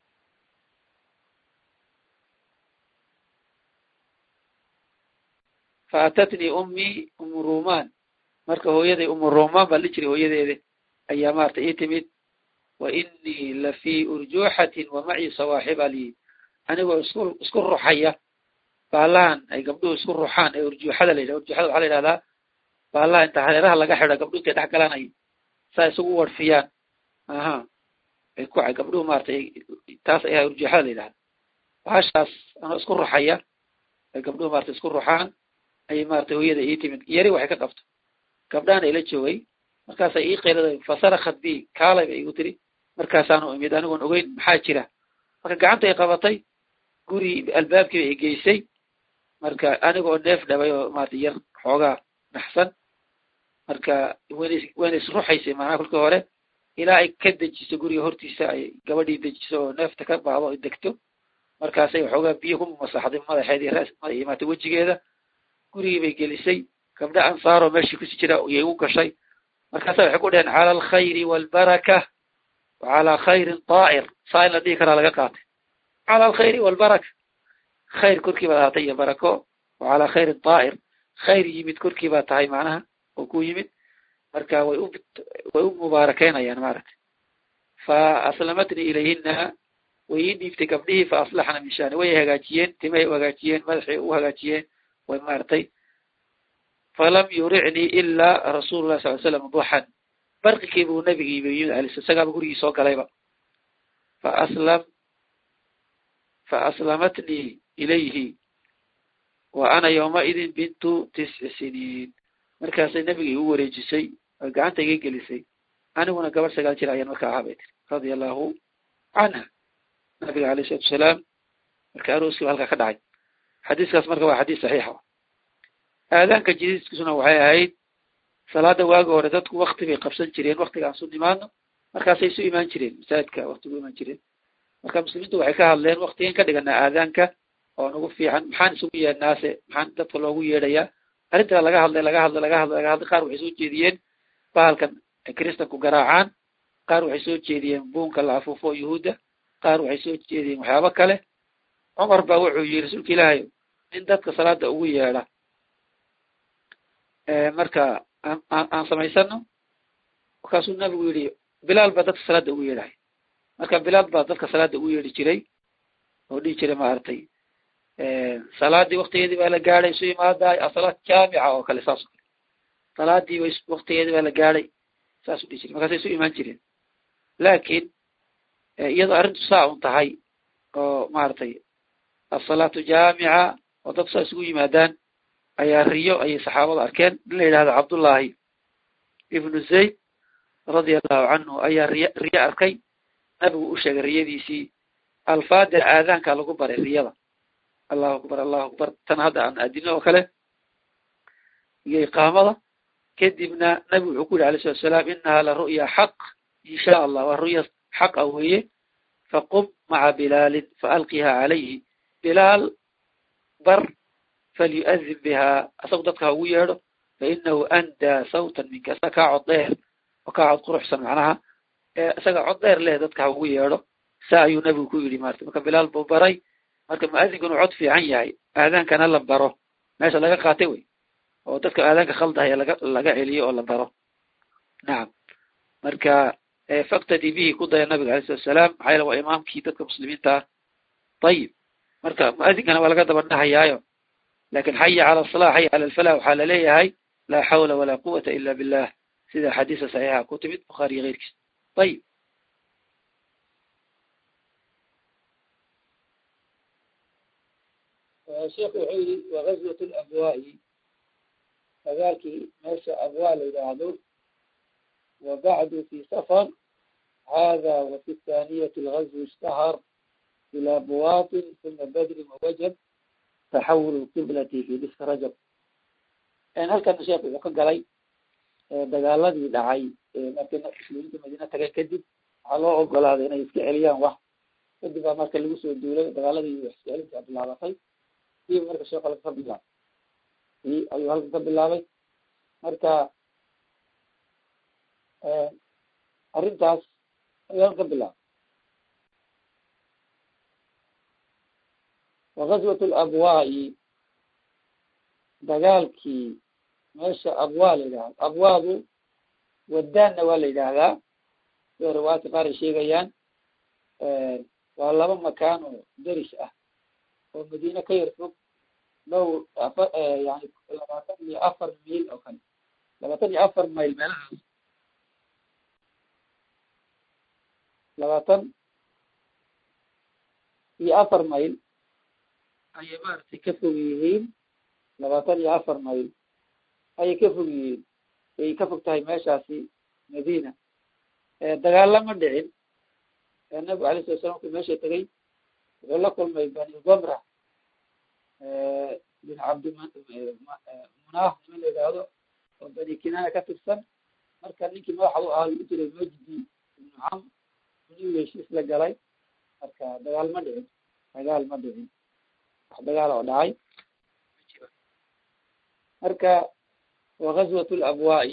fa atatnii ummii umu rumaan marka hooyaday umu rumaan baa li jiray hooyadeeda ayaa maratay ii timid wa inii la fii urjuuxatin wa macii sawaaxiba lii anigoo isku isku ruxaya baalahan ay gabdhuhu isku ruxaan ee urjuuxada la yidhah urjuuxada waxaa la yidhahdaa baalaha inta hareeraha laga xidho gabdhu intay dhex galaan ay saa isugu warfiyaan aha ay ku gabdhuhu maratay taas ayaa urjuuxada la yidhahda bahashaas anoo isku ruxaya ay gabdhuhu maratay isku ruxaan ayay maratay hooyada ii timid yari waxay ka qabto gabdhaana ila joogay markaasay ii qaylada fasarakat bi kaalay bay igu tiri markaasaanu imid anigoon ogeyn maxaa jira marka gacanta ay qabatay guri albaabkiiba i geysay marka anigoo neef dhabay oo maarata yar xoogaa naxsan marka wana wayna isruxaysay macnaha kolkii hore ilaa ay ka dejiso guriga hortiisa ay gabadhii dejiso oo neefta ka baado ay degto markaasay waxoogaa biyo ku masaxday madaxeed iyo ras iyo maarata wejigeeda gurigii bay gelisay gabdha ansaaroo meeshii kusi jira iyay u gashay markaasa waxay ku dheheen cala alkhayri waalbaraka wa calaa khayrin daa'ir saa in la dhihi karaa laga qaatay cala alkhayri waalbaraka khayr korkii baad ahaatay iyo barako wa calaa khayrin daa'ir khayr yimid korkii baa tahay macnaha oo ku yimid marka way u way u mubaarakeynayaan maaragtay fa aslamatnii ilayhina way ii dhiibtay gabdhihii fa aslaxna min shani way hagaajiyeen timahay u hagaajiyeen madaxay u hagaajiyeen way maaragtay falam yuricnii ilaa rasuulu lah sal l slam duxan barqikii buu nabigiiba yimid alis isagaaba gurigii soo galayba fa aslam fa aslamatnii ilayhi wa ana yowmaidin bintu tisci siniin markaasay nabiga igu wareejisay oo gacanta iga gelisay aniguna gabadh sagaal jir ayaan markaa ahaa bay tiri radia allahu canha nabiga alayh isalatu wasalaam marka arooskii ba halkaa ka dhacay xadiiskaas marka waa xadiis saxiixa aadaanka jadiiskiisuna waxay ahayd salaada waagi hore dadku wakti bay qabsan jireen waktigaan su nimaadno markaasay isu imaan jireen masaajidka waktigu imaan jireen marka muslimiintu waxay ka hadleen waktigan ka dhiganaa aadaanka oo nagu fiican maxaan isugu yeedhnaase maxaan dadka loogu yeedhayaa arrintaa laga hadlay laga hadlay laga hadlay laga hadlay qaar waxay soo jeediyeen bahalkan kristanku garaacaan qaar waxay soo jeediyeen buunka la afuufo yuhuudda qaar waxay soo jeediyeen waxyaabo kale cumar baa wuxuu yidhi rasuulka ilaahay in dadka salaada ugu yeedha marka aan aan samaysano markaasuu nabigu yidhi bilaal baa dadka salaada ugu yeedhahay marka bilaal baa dadka salaada ugu yeedhi jiray oo dhihi jiray maaragtay salaadii waktigeedii baa la gaadhay isu imaadaay asalaad jaamica oo kale saas o kale salaadii bay waktigeedii baa la gaadhay saasuu dhihi jiray markaasay isu imaan jireen laakiin iyadoo arrintu saa un tahay oo maaragtay asalaatu jaamica oo dadku saa isugu yimaadaan ayaa riyo ayay saxaabada arkeen in la yidhahdo cabdullaahi ibnu zayd radia allahu canhu ayaa riy riyo arkay nabigu u sheegay riyadiisii alfaada aadaanka lagu baray riyada allahu akbar allahu akbar tan hadda aan aadino oo kale iyo iqaamada kadibna nabigu wuxuu ku yidhi alayh salatu salaam inaha la ru'ya xaq in sha allah waa ru'ya xaqa weeye faqum maca bilaalin faalqiha calayhi bilaal bar falyu'adin biha asagu dadka ha ugu yeedho fainahu andaa sawtan minka isaga kaa cod dheer oo kaa cod quruxsan macnaha isaga cod dheer leh dadka ha ugu yeedho saa ayuu nabigu ku yidhi marta marka bilaal buu baray marka mu'adinku inuu cod fiican yahay aadaankana la baro meesha laga qaatay wey oo dadka aadaanka khaldahaya laga laga celiyo oo la baro nacam marka faktadi bihi ku daya nabiga alay salatu salaam maxaa yaele waa imaamkii dadka muslimiinta ah ayib marka mu'adinkana waa laga daba dhahayaayo lakin xaya cala asalah xaya cala alfalah waxaa laleeyahay laa xawla walaa quwata ila billah sida axaadiisa saxiixa ku timid bukhaari iyo keyrkiis ayib sheekhu wuxuu yihi wagazwat labwaa'i dagaalkii meesha abwaa la yidhaahdo wabacdu fi safar hada wafi thaniyati algazwi ishtahar ila buwaatin uma badrin wawajab taxawul qiblati fi diska rajab halkana sheekh wuxuu ka galay dagaaladii dhacay markay muslimiinta madiina tagay kadib waxaa loo ogolaaday inay iska celiyaan wax kadib baa marka lagu soo duulay dagaaladii wax iska celinta bilaabatay diiba marka sheekh halka ka bilaabay i ayuu halka ka bilaabay marka arrintaas ayuu halka ka bilaabay wagazwat labwaa'i dagaalkii meesha abwaa la yidhahdo abwaadu wadaanna waa la yidhaahdaa sida riwaayadka qaar ay sheegayaan waa laba makaan oo deris ah oo madiine ka yar fog dhow afa yani labaatan iyo afar mayl oo kale labaatan iyo afar mayl meelahaas labaatan iyo afar mayl ayay maaragtay ka fog yihiin labaatan iyo afar mayl ayay ka fog yihiin ay ka fog tahay meeshaasi madiina dagaalama dhicin nabigu alay sala slam markuu meesha tegay wuxuu la kulmay bani gomra bin cabdi munaaf nima la yidhaahdo oo bani kinaana ka tirsan marka ninkii madaxdu ahaa u jiray majdi ibnu cam inuu heshiis la galay marka dagaal ma dhicin dagaal ma dhicin wax dagaal oo dhacay marka wagazwat labwaa'i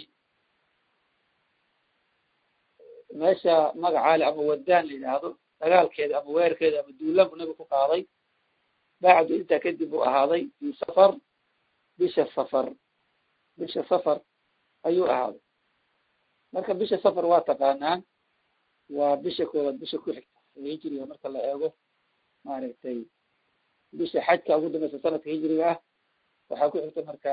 meesha magacaale ama wadaan la yidhaahdo dagaalkeeda ama weerarkeeda ama duulaan bu nabigu ku qaaday bacdu intaa kadib uu ahaaday fi safar bisha safar bisha safar ayuu ahaaday marka bisha safar waa taqaanaan waa bisha koowaad bisha ku xigta ee hijriga marka la eego maaragtay bisha xajka ugu dambaysa sanadka hijriga ah waxaa ku xigta marka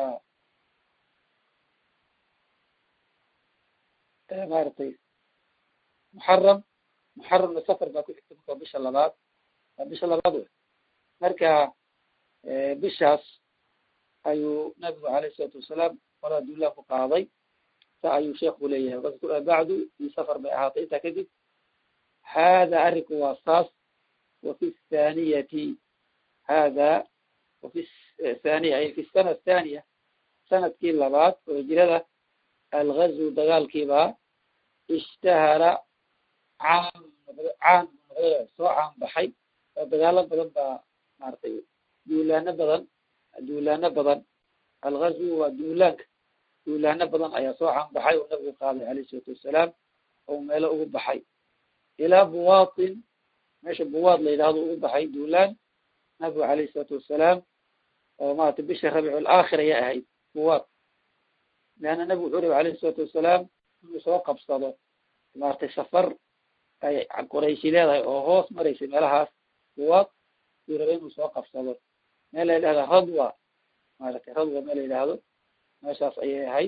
maaragtay muxaram muxaramna safar baa ku xigta marka bisha labaad waa bisha labaad wey marka bishaas ayuu nabigu alayh isalaatu wasalaam qolaa duulaan ku qaaday sa ayuu sheekhu leeyahay bacdu fi safar bay ahaatay intaa kadib hada arrinku waa saas wafi thaniyati hada wafi thaniya ay fi sana athaniya sanadkii labaad oo hijrada algazw dagaalkiibaa ishtahara caam noqday caam noqday soo caan baxay oo dagaalo badan baa maaragtay duulaano badan duulaano badan algazwu waa duulaanka duulaano badan ayaa soo caan baxay oo nabigu qaaday alayh isalaatu wassalaam oo meelo ugu baxay ilaa buwaatin meesha buwaad la yidhahdo ugu baxay duulaan nabigu alayhi isalaatu wassalaam oo maratay bisha rabiic alaakhir ayay ahayd buwaad leanna nabigu wuxuu rabi alayhi isalaatu wassalaam inuu soo qabsado maratay safar ay qorayshi leedahay oo hoos maraysay meelahaas buwaad yuu rabay inuu soo qabsado meel la yidhahda radwa maratay radwa meel la yidhaahdo meeshaas ayay ahayd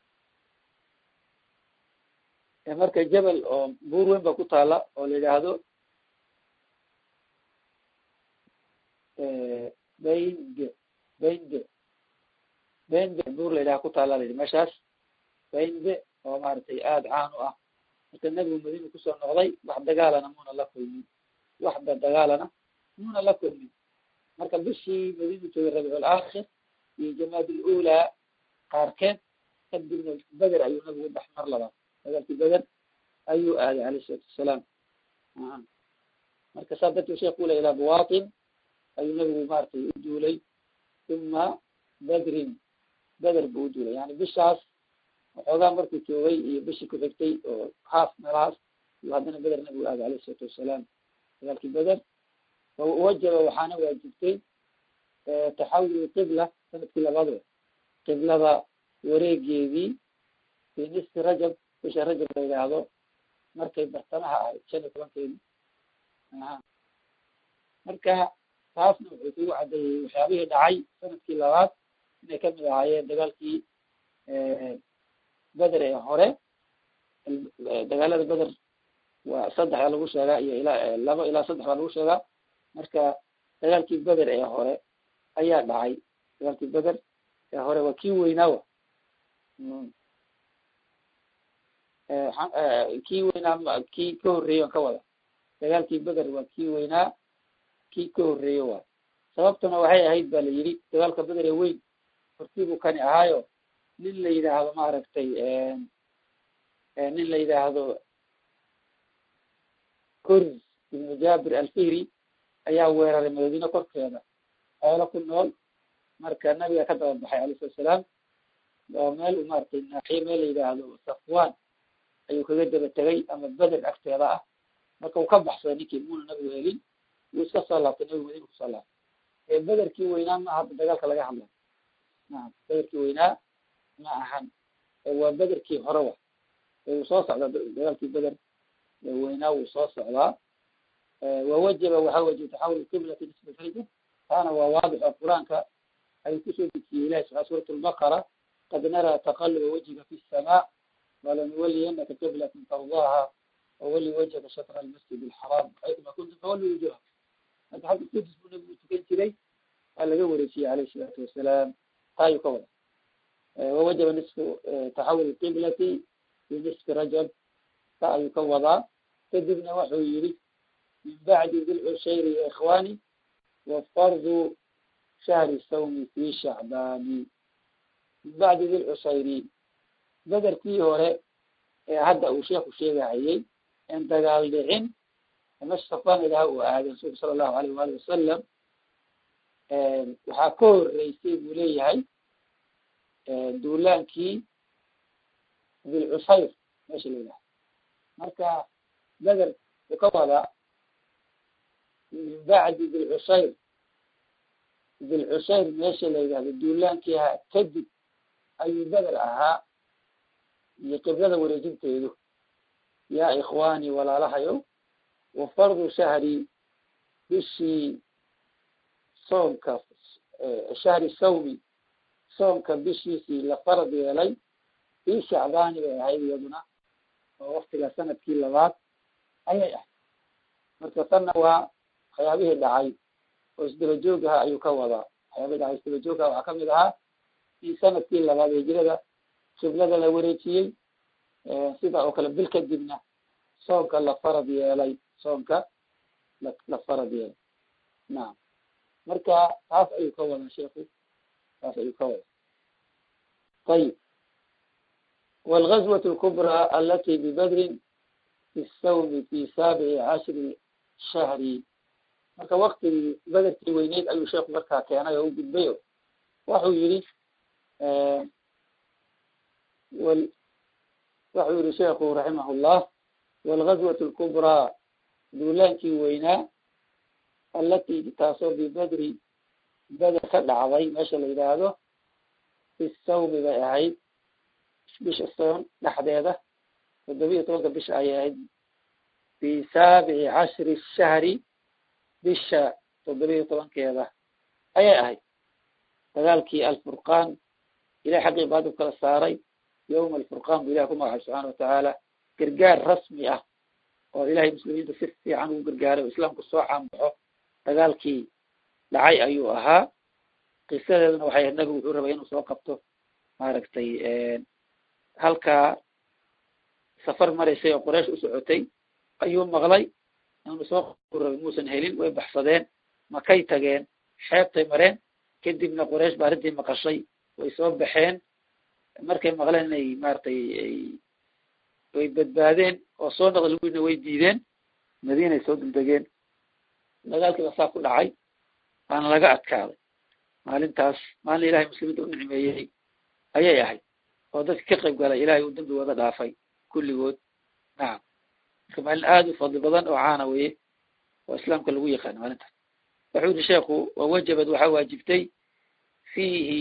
marka jebel oo buur weyn ba ku taala oo la yidhaahdo baynge baynge baynge buur la yidhaha ku taala la yidhi meeshaas baynge oo maaragtay aada caan u ah marka nebigu madiina kusoo noqday wax dagaalana muna la kulmin waxba dagaalana muna la kulmin marka bishii madiina joogay rabiicul aakhir iyo jamaad ululaa qaarkeed kadibna beder ayuu nabigu bax mar labaad dagaalkii beder ayuu aaday alayh isalaatu wasalaam marka saa darteed sheekh ula ilaa buwatin ayuu nabigu maratay u duulay uma bedrin beder buu u duulay yani bishaas waxoogaa markuu joogay iyo bishii ku xigtay oo haaf meelahaas iyo haddana beder nabigu aaday alayh isalaatu wasalaam dagaalkii beder wajaba waxaana waajibtay taxawul qibla sanadkii labaad qiblada wareegeedii fi nisfi rajab bisha rajab la yidhaahdo markay bartamaha ahayd shan iyo tobankeedi marka taasna wuxuu kugu caddeeyey waxyaabihii dhacay sanadkii labaad inay kamid ahaayeen dagaalkii beder ee hore dagaalada beder waa saddex baa lagu sheegaa iyo ilaa laba ilaa saddex baa lagu sheegaa marka dagaalkii beder ee hore ayaa dhacay dagaalkii beder ee hore waa kii weynaawa kii weynaa kii ka horreeyey on ka wada dagaalkii beder waa kii weynaa kii ka horreeye waay sababtuna waxay ahayd ba la yidhi dagaalka beder ee weyn hortiibuu kani ahaayo nin la yidhaahdo maaragtay nin la yidhaahdo kors ibnu jabir alfihri ayaa weeraray madiine korkeeda xoolo ku nool marka nabiga ka daba baxay alayh salatu salaam oo meel u maratay naaxiye meel la yidhaahdo safwan ayuu kaga daba tegay ama beder agteeda ah marka uu ka baxsaday ninkii muuna nabigu helin wuu iska soo laabtay nabigu madiina kusoo laabtay ee bederkii weynaa ma hadda dagaalka laga hadlay naam bederkii weynaa ma ahan waa bederkii hore wa wuu soo socdaa dagaalkii beder weynaa wuu soo socdaa wawajaba waxaa wajib taxawul qiblati nisba rajab taana waa waadix oo qur-aanka ayuu kusoo dejiyey ilahi subaa suurat lbaqara qad naraa taqaluba wajhiga fi samaa walanuwaliyanaka qiblatan tardaaha wawali wajhaka shatra almasjid alxaraam xaytuma kuntum fawalli wujuha marka xagga qudus buu nabigu tukan jiray waa laga wareejiyey alayh isalaatu wasalaam taa ayuu ka wada wawajaba nisfu taxawul qiblati fi nisfi rajab ta ayuu ka wadaa kadibna wuxuu yihi min bacdi dilcushayri ya ikhwani wafardu shahri sawmi fi shacbaani min bacdi dilcushayri bederkii hore ee hadda uu sheekhu sheegahayey en dagaal dhicin meesha safaan ilaha uu aaday rasuulka sala allahu alayh waali wasalam waxaa ka horeysay buu leeyahay duulaankii dilcushayr meesha la yidhaha marka beder uu ka wadaa min bacdi dilcushayr dilcushayr meesha la yidhahdo duulaankii ahaa kadib ayuu beder ahaa iyo qiblada wareejinteedu yaa ikhwaani walaalahayo wa fardu shahri bishii soomka shahri sawmi soomka bishiisii la farad yeelay fii shacbaani bay ahayd iyaduna oo waktiga sanadkii labaad ayay ahayd marka tanna waa waxyaabihii dhacay oo isdaba joogaha ayuu ka wadaa waxyaabihii dhacay isdaba joogaha waxaa kamid ahaa in sanadkii labaad hijrada qiblada la wareejiyey sida oo kale bil kadibna soomka la farad yeelay soomka la la farad yeelay nacam marka taas ayuu ka wadaa sheeku taas ayuu ka wadaa ayib wاlgazwaة الكubrى alati bibadrin fi الsawmi fi saabici cashri shahri marka waktigii bederkii weyneyd ayuu sheeku markaa keenay oo u gudbay o waxuu yihi wuxuu yihi sheekhu raximah اllah waalgazwat alkubraa duulaankii weynaa allatii taasoo bibadri beder ka dhacday meesha la yidhaahdo fi sawmi bay ahayd bisha soon dhexdeeda toddobiya tobanka bisha ayay ahayd fi saabici cashri shahri bisha toddobiya tobankeeda ayay ahayd dagaalkii alfurqaan ilahay xaggii baad u kala saaray yawma alfurqaan bu ilahi ku magacay subxaana watacaala gargaar rasmi ah oo ilahay muslimiinta si fiican ugu gargaaray oo islaamku soo caanbaxo dagaalkii dhacay ayuu ahaa qisadeeduna waxay ahayd nabigu wuxuu rabay inuu soo qabto maaragtay halkaa safar maraysay oo qoreysh u socotay ayuu maqlay inuu soo rabay muusan helin way baxsadeen makay tageen xeebtay mareen kadibna qoreysh ba arrintii maqashay way soo baxeen markay maqleen inay maaragtay way badbaadeen oo soo noqda laguina way diideen madiinay soo duldegeen dagaalkiiba saa ku dhacay waana laga adkaaday maalintaas maalin ilahay muslimiinta u nicmeeyey ayay ahayd oo dadki ka qayb galay ilahay uu dembigooda dhaafay kulligood nacam marka maalin aada u fadli badan oo caana weye oo islaamka lagu yaqaano maalintaas wuxuu yihi sheekhu wawajabad waxaa waajibtay fiihi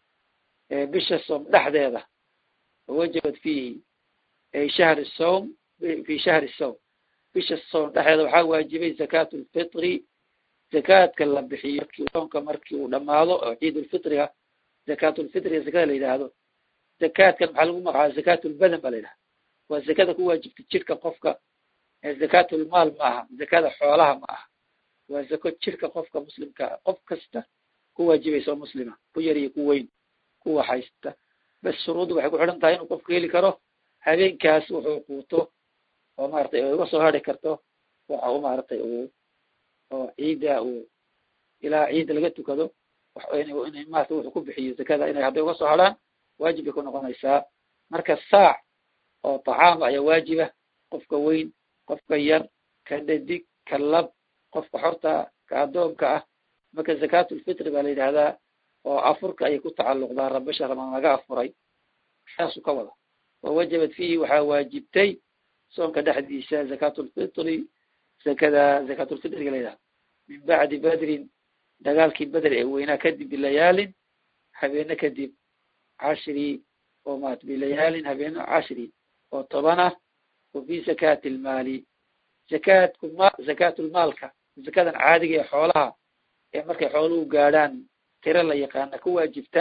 bisha soom dhexdeeda wawajabad fiihi ay shahri sowm fi shahri sowm bisha soom dhexdeeda waxaa waajibay zakaatu lfitri zakaadka la bixiyo soonka markii uu dhamaado oo ciidulfitriga zakaatulfitriga zakada la yidhaahdo zakaadkan maxaa lagu magacaaba zakaatulbadan ba la yidhahda waa zakada ku waajibta jidhka qofka zakaatulmaal ma aha zakada xoolaha ma aha waa zako jidhka qofka muslimka qof kasta ku waajibaysa oo muslima ku yar iyo ku weyn kuwa haysta bas shuruuddu waxay ku xidhan tahay inuu qofku heli karo habeenkaas wuxuu quuto oo maratay uga soo hari karto waxa u maaragtay uu oo ciidda uu ilaa ciidda laga tukado inay maarata wuxuu ku bixiyo zakada inay hadday uga soo hadhaan waajib bay ku noqonaysaa marka saac oo tacaama ayaa waajiba qofka weyn qofka yar ka dhadig ka lab qofka xorta ka addoonka ah marka zakaatulfitri baa la yidhahdaa oo afurka ayay ku tacalluqdaa rabasha ramaan laga afuray saasuu ka wada wawajabad fiihi waxaa waajibtay soonka dhexdiisa zakaatulfitri zakada zakaatulfitriga la yidhahda min bacdi badrin dagaalkii beder ee weynaa kadib bilayaalin habeene kadib cashri oo maat bilayaalin habeeno cashri oo toban ah wa fi zakaati lmaali zakaatku ma zakaatulmaalka zakadan caadiga ee xoolaha ee markay xooluhu gaadhaan tiro la yaqaana ku waajibta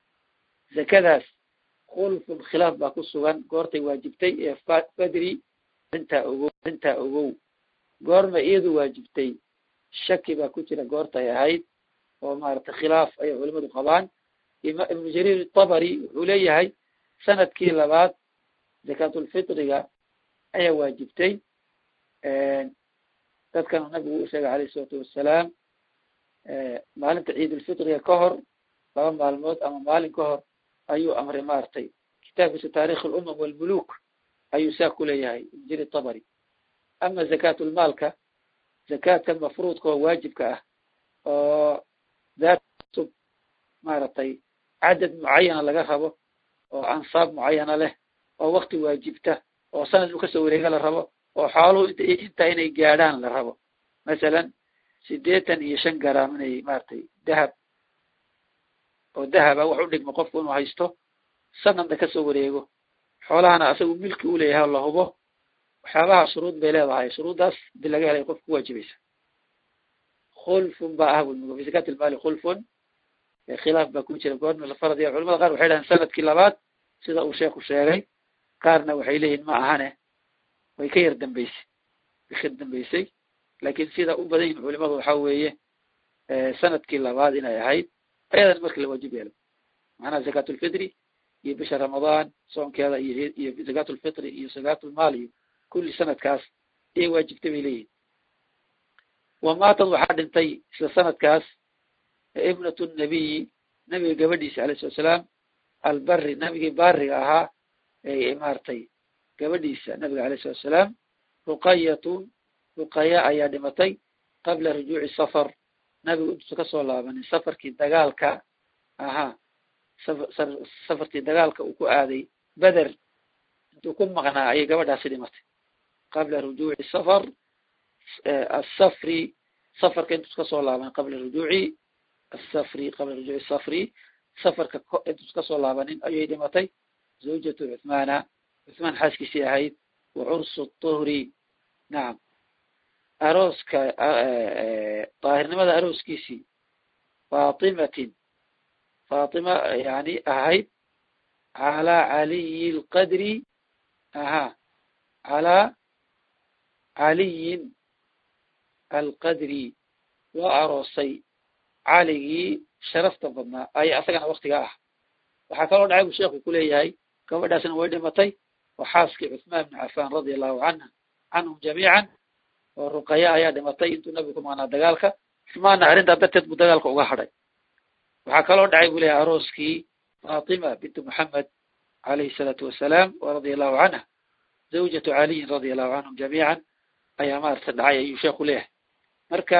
zakadaas khulfun khilaaf baa ku sugan goortay waajibtay ee badri arintaa ogow arrintaa ogow goorma iyadu waajibtay shaki baa ku jira goortay ahayd oo maaragtay khilaaf ayay culimadu qabaan ibnu jariir tabari wuxuu leeyahay sanadkii labaad zakaatulfitriga ayaa waajibtay dadkan nabigu u sheegay alayh isalaatu wassalaam maalinta ciidulfitriga ka hor laba maalmood ama maalin ka hor ayuu amray maaragtay kitaabkiisa taarikh alumam walmuluk ayuu saa ku leeyahay ibnu jariir tabari ama zakaatulmaalka zakaadkan mafruudka oo waajibka ah oo daat sub maaragtay cadad mucayana laga rabo oo ansaab mucayana leh oo wakti waajibta oo sanad inu kasoo wareega la rabo oo xooluhu int intaa inay gaadhaan la rabo masalan sideetan iyo shan garaam inay maaragtay dahab oo dahaba wax u dhigmo qofku inuu haysto sanadna kasoo wareego xoolahana asagu milki u leeyahay la hubo waxyaabaha shuruud bay leedahay shuruuddaas hadii laga helay qofka ku waajibaysa khulfun ba ah bui fi zakaat ilmaali khulfun khilaaf baa ku jira goorma la faradiya culamada qaar waxay dhahaan sanadkii labaad sida uu sheeku sheegay qaarna waxay leeyihin ma ahane way ka yar dambeysay way ka dambeysay laakiin sida u badan yihin culimadu waxa weeye sanadkii labaad inay ahayd ayadan markii la waajib yeelo macnaha zakaatulfitri iyo bisha ramadaan soonkeeda iyo iyo zakaatulfitri iyo zakaatulmaal iyo kulli sanadkaas ayay waajibtay bay leeyihin wamaatad waxaa dhintay isla sanadkaas ibnatu nabiyi nabiga gabadhiisa alayh salatu salaam albari nabigii baariga ahaa ee maaragtay gabadhiisa nabiga alayh salatu salaam ruqayatun ruqaya ayaa dhimatay qabla rujuuci safar nabigu intuusa kasoo laabanin safarkii dagaalka ahaa safarkii dagaalka uu ku aaday beder intuu ku maqnaa ayay gabadhaasi dhimatay qabla rujuuci safar asafri safarka intuus kasoo laaban qabla rujuuci asafri qabla rujuuci safri safarka intuus kasoo laabanin ayay dhimatay zawjatu cuthmaana cuthmaan xaaskiisii ahayd wa cursu tuhri nacam arooska daahirnimada arooskiisii faatimatin faatima yani ahayd calaa caliyi lqadri aha calaa caliyin alqadri loo aroosay caligii sharafta badnaa aya asagana waktiga ah waxaa kaloo dhacay buu sheekhu kuleeyahay gabadhaasna way dhimatay oo xaaskii cuثmaan bn cafan radia allahu canha canhum jamiican oo ruqaya ayaa dhimatay intuu nabigu ku maqnaa dagaalka cuثmaanna arrintaa darteed buu dagaalka uga hadhay waxaa kaloo dhacay buu leeyahay arooskii fatima bintu moxamed alayhi الsalaatu wasalaam radia allahu canha zawjatu caliyin radia allahu canhum jamiican ayaa maarata dhacay ayuu sheekhu leeyahay marka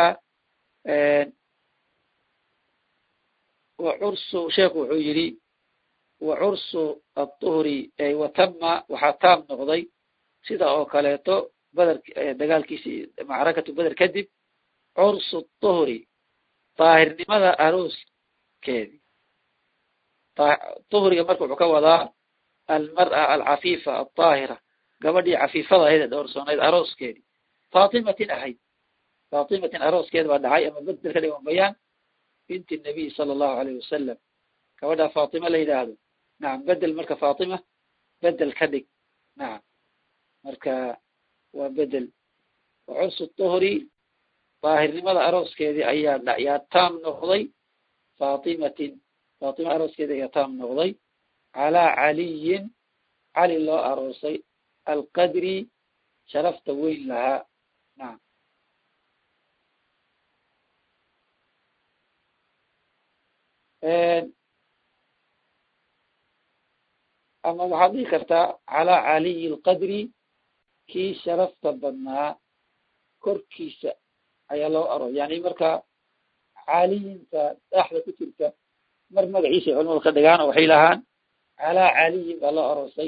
wa cursu sheekhu wuxuu yidhi wa cursu aلطuhri watama waxaa taam noqday sida oo kaleeto beder dagaalkiisii macrakatu beder kadib cursu الطuhri daahirnimada arooskeedi طuhriga marka wuxuu ka wadaa almar'a alcafiifa alطaahira gabadhii cafiifada ahayd ee dhowrsoonayd arooskeedi faatimatin ahayd faatimatin arooskeeda baa dhacay ama bedel ka dhigan bayaan binti nabiy sala allahu alayh wasalam gabadha faatima la yidhaahdo nacam bedel marka faatima bedel ka dhig nacam marka waa bedel wa cursu tuhri daahirnimada arooskeedii ayaa yaa taam noqday faatimatin faatima arooskeedii ayaa taam noqday calaa caliyin cali loo aroosay alqadri sharafta weyn lahaa nacam ama waxaad dhihi kartaa calaa caliyi alqadri kii sharafta badnaa korkiisa ayaa loo aro yani marka caliyinta dhaxda ku jirta mar magaciisa ay culamadu ka dhigaan oo waxay lahaan calaa caliyin baa loo aroosay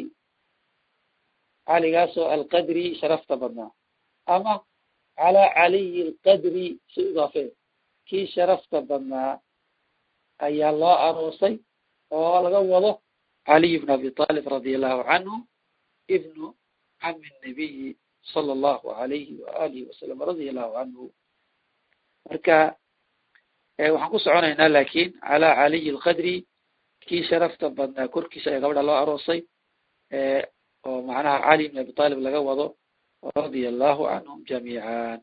caligaasoo alqadri sharafta badnaa ama calaa caliyi alqadri si idaafee kii sharafta badnaa ayaa loo aroosay oo laga wado caliy bn abi talib radi allahu canhu ibnu cami nabiyi sala allahu alayhi waalihi wasalam radia allahu canhu marka waxaan ku soconaynaa lakin calaa caliyi alqadri kii sharafta badnaa korkiisa ayaa gabadha loo aroosay oo macnaha cali bn abi talib laga wado radia allahu canhum jamiican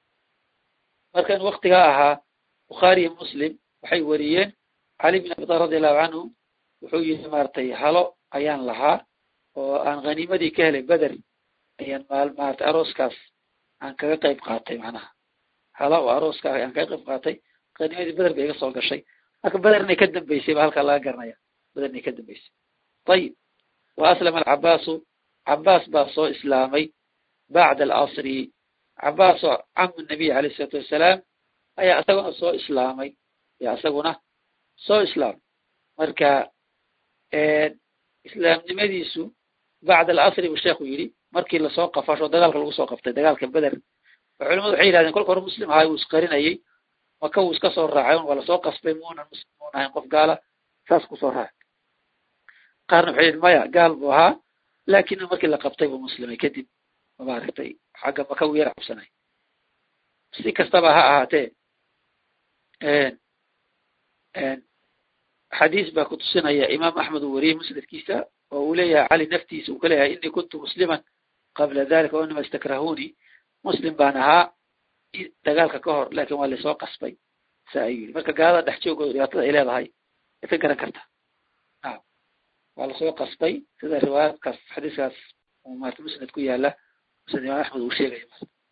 marka in waktigaa ahaa bukhaariyo muslim waxay weriyeen cali bin abi talib radi allahu canhu wuxuu yihi maratay halo ayaan lahaa oo aan haniimadii ka helay beder ayaan maal maratay arooskaas aan kaga qayb qaatay macnaha halo oo arooskaas ayaan kaga qayb qaatay haniimadii beder bay iga soo gashay marka beder inay ka dambeysay ba halkaa laga garanaya beder inay ka dambeysay ayib wa aslama alcabaasu cabaas baa soo islaamay bacda alasri cabaas oo camu nabiy alayh isalaatu wassalaam ayaa isaguna soo islaamay ayaa isaguna soo islaamay marka islaamnimadiisu bacda alasri buu sheekhu yidhi markii lasoo qafasho dagaalka lagu soo qaftay dagaalka beder oo culimadu waxay yihahdeen kolka hore muslim ahaa wuu isqarinayay maka wuu iska soo raacay waa lasoo qasbay muunan muslim muun ahayn qof gaala saas kusoo raacay qaarna waxay yihin maya gaal buu ahaa lakin markii la qabtay buu muslimay kadib maaragtay xagga maka wuu yar cabsanay si kastaba ha ahaatee xadiis baa kutusinaya imaam axmed uu wariyey musnadkiisa oo uu leeyahay cali naftiisa uu ka leeyahay inii kuntu musliman qabla dalika o inama istakrahuni muslim baan ahaa dagaalka ka hor lakin waa lasoo qasbay sa ayuu yidhi marka gaalada dhex joogooda dhibaatada ay leedahay ay ka garan karta naam waa lasoo qasbay sida riwaayaadkaas xadiiskaas maarata musnad ku yaala musnad imaam axmed uu sheegaya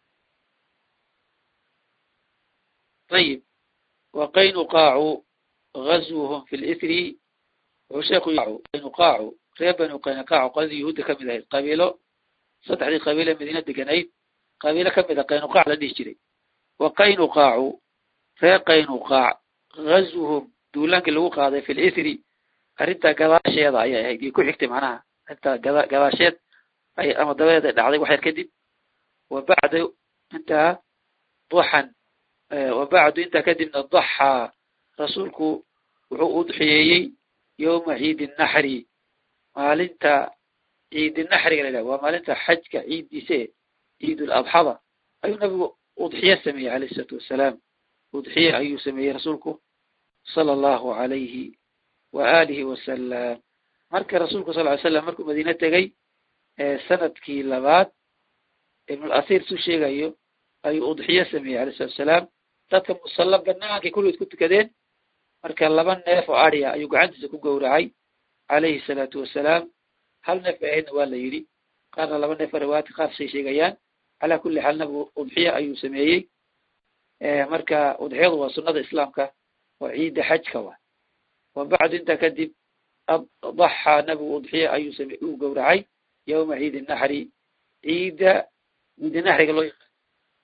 ayib waqaynuqaacu gazwuhum fi lithri wuxuu sheeku qaynuqaacu reer banu qaynaqaacu qoladii yahuudda kamid ahayd qabiilo saddexdii qabiile madiina deganayd qabiilo kamid a qaynuqaac la dhihi jiray wa qaynuqaacu reer qaynuqaac gazwuhum duulaankii lagu qaaday fi lithri arrintaa gadaasheeda ayay ahayd iyo ku xigtay macnaha arrintaa gada gadaasheed ay ama dabadeed ay dhacday wax yar kadib wa bacda intaa duxan wa bacdu intaa kadibna daxaa rasuulku wuxuu udxiyeeyey yowma ciidi naxri maalinta ciidi naxriga la yidhaha waa maalinta xajka ciiddiise ciidul adxada ayuu nabigu udxiye sameeyey alayh isalaatu wassalaam udxiye ayuu sameeyey rasuulku sala allahu alayhi wa alihi wasalam marka rasuulku sal ly slam markuu madiine tegey sanadkii labaad ibnulasiir suu sheegayo ayuu udxiye sameeyey alayh salatu wasalaam dadka musalla banaankay kulligood ku tukadeen marka laba neef oo adya ayuu gacantiisa ku gowracay calayhi salaatu wasalaam hal neef bay ahaydna waa la yidhi qaarna laba neef riwaayadka qaar shay sheegayaan calaa kulli xaal nabigu udxiye ayuu sameeyey marka udxiyadu waa sunnada islaamka oo ciidda xajka wa wa bacdu intaa kadib daxaa nabigu udxiye ayuu same uu gowracay yowma ciidi naxri ciidda ciidi naxriga loo yaqaan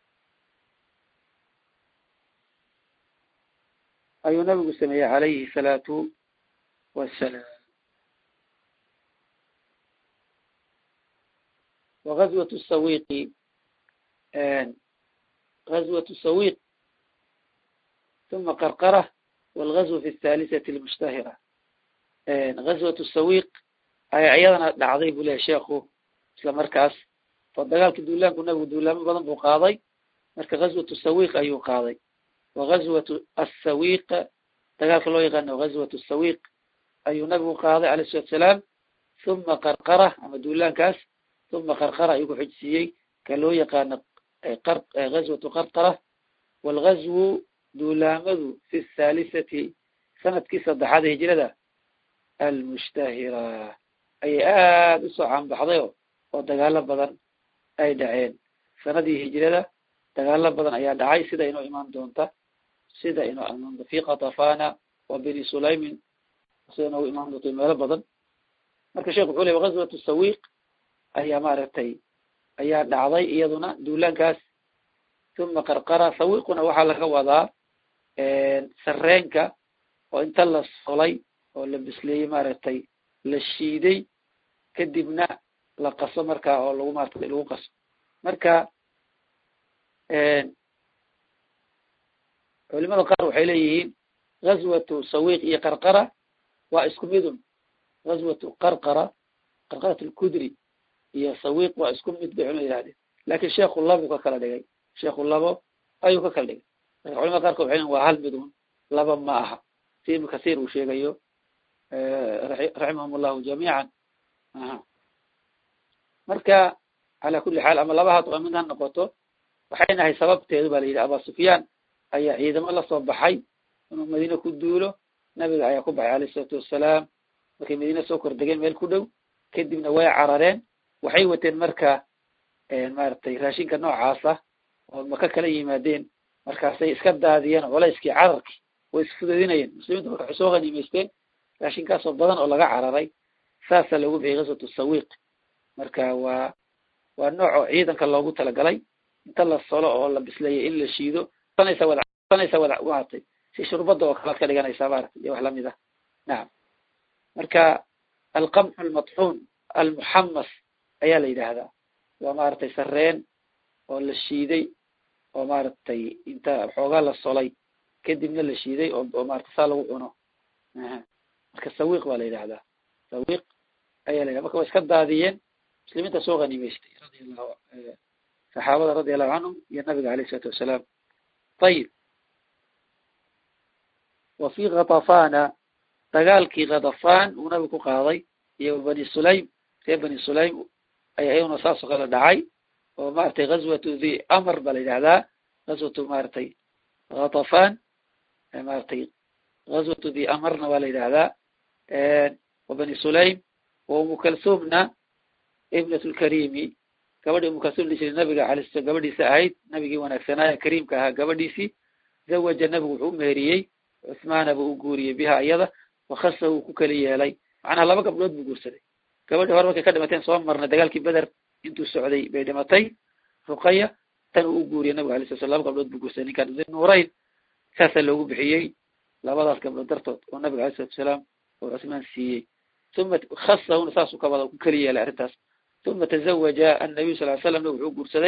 ayuu nabigu sameeyey calayhi salaatu wassalaam wagazwat sawiqi gazwat sawiq uma qarqara walgazwa fi athalisati almushtahira gazwat sawiq ayaa iyadana dhacday buu lehay sheekhu isla markaas oo dagaalkii duulaanku nabigu duulaamo badan buu qaaday marka gazwatu sawiq ayuu qaaday wagazwatu asawiq dagaalka loo yaqaano gazwatu sawiq ayuu nabigu qaaday alayh salatu salaam uma qarqara ama duulaankaas uma qarqara ayuu ku xojsiiyey ka loo yaqaano gazwatu qarqara walgazwu duulaamadu fi thaalisati sanadkii saddexaad ee hijrada almushtahira ayay aada usoo caanbaxday oo dagaalo badan ay dhaceen sanadii hijrada dagaalo badan ayaa dhacay sida inoo imaan doonta sida inoo imaan doonta fi katafana wa beni sulaymin sida inoogu imaan doonta meelo badan marka sheekh wuxuu ley gazwatu sawiq ayaa maaragtay ayaa dhacday iyaduna duulaankaas uma qarqara sawiquna waxaa laga wadaa sareenka oo inta la solay oo la bisleeyey maaragtay la shiiday kadibna la qaso marka oo lagu maarata lagu qaso marka culimada qaar waxay leeyihiin gazwatu sawiq iyo qarqara waa isku midun gazwatu qarqara qarqarat alkudri iyo sawiq waa isku mid bay culima yihahdeen lakin sheekhu labo ka kala dhigay sheekhu labo ayuu ka kala dhigay marka culimada qaarkood waxay leeyiin waa hal midun laba ma aha si ibnu kasiir uu sheegayo raximahum allahu jamiican aha marka calaa kulli xaal ama laba haddaba mid ha noqoto waxay nahay sababteedu ba la yidhi aba sufyaan ayaa ciidamo lasoo baxay inuu madiine ku duulo nabiga ayaa ku baxay alayh isalaatu wassalaam markay madiine soo kordegeen meel ku dhow kadibna way carareen waxay wateen marka maaragtay raashinka noocaasa oo maka kala yimaadeen markaasay iska daadiyeen culayskii cararki way isfudeedinayeen muslimiinta marka waxay soo haniimaysteen raashinkaasoo badan oo laga cararay saasaa loogu bixiyay gazwatu sawiq marka waa waa nooc oo ciidanka loogu talagalay inta la solo oo la bisleeyay in la shiido sanaysa wada sanaysa wada maaragtay si shurbada oo kalaad ka dhiganaysaa maaragtay iyo wax lamid ah nacam marka alqamxu almadxuun almuxamas ayaa la yidhaahdaa waa maaragtay sareen oo la shiiday oo maaragtay inta xoogaa la solay kadibna la shiiday oo oo maarata saa lagu cuno marka sawiq baa la yidhahdaa sawiq ayaa la yidhahda marka waa iska daadiyeen muslimiinta soo haniimaystay radia allahu saxaabada radia allahu canhum iyo nabiga alayh isalaatu wassalaam ayib wa fi katafana dagaalkii katafan uu nabigu ku qaaday iyo bani sulaym reer bani sulaym ayaa iyaguna saas oo kale dhacay oo maratay gazwatu the amr ba la yidhahdaa gazwatu maratay katafan maratay gazwatu the amarna waa la yidhahdaa wa bani sulaym wa umu kalsumna ibnat lkarimi gabadhi umu kalsum la jiray nabiga alay sl gabadhiisa ahayd nabigii wanaagsanaaye kariimka ahaa gabadhiisii zawaja nabigu wuxuu umeheriyey cuthmaana buu u guuriyey biha iyada wakasa uu ku keli yeelay macnaha laba gabdhood buu guursaday gabadhii hore markay ka dhimateen soo marnay dagaalkii beder intuu socday bay dhimatay ruqaya tan uu u guuriyey nabiga alay sla slam laba gabdhood buu guursaday ninkaan nuurayn saasaa loogu bixiyey labadaas gabdhood dartood oo nabiga alay salatu salaam oo cuthmaan siiyey uma khasahuna saasuu ka wada ku keli yeelay arrintaas uma tazawaja annabiyu sal ly slam nabig wuxuu guursaday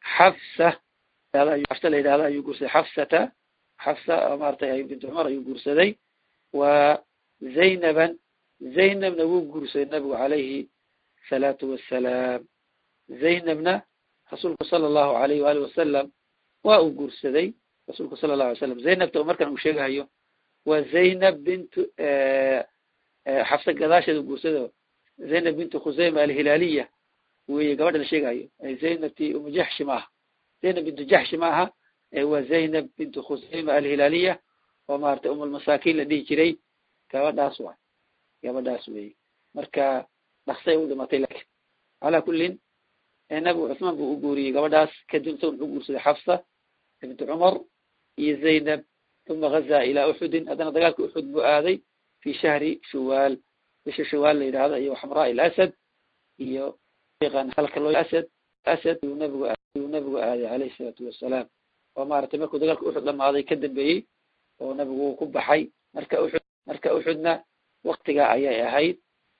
xafsa xafsa la yidhahda ayuu guursaday xafsata xafsa maratay bint cumar ayuu guursaday wa zaynaban zaynabna wuu guursaday nabigu calayhi salaatu wassalaam zaynabna rasuulku sala allahu alayh waali wasalam waa uu guursaday rasuulku sala allahu alay slam zaynabta oo markan uu sheegahayo waa zaynab bintu xafsa gadaasheeda u guursado zaynab bintu khusayma alhilaaliya weye gabadha la sheegahayo zaynabti umu jaxshi ma aha zaynab bintu jaxshi ma aha waa zaynab bintu khusayma alhilaaliya oo maratay umulmasaakin la dhihi jiray gabadhaas wa gabadhaas weye marka dhaksay u dhimatay lakin calaa kullin nabigu cuثmaan buu u guuriyey gabadhaas kadib isaga muxuu guursaday xafsa bintu cumar iyo zaynab uma gaza ilaa uxudin haddana dagaalka uxud buu aaday fi shahri shuwaal bisha shuwaal la yidhahdo iyo xamraa ilasad iyo halka loo asad asad yuu nabigu yuu nabigu aaday calayhi salaatu wassalaam oo maaragtay markuu dagaalka uxud dhamaaday ka dambeeyey oo nabigu uu ku baxay marka uxud marka uxudna waktigaa ayay ahayd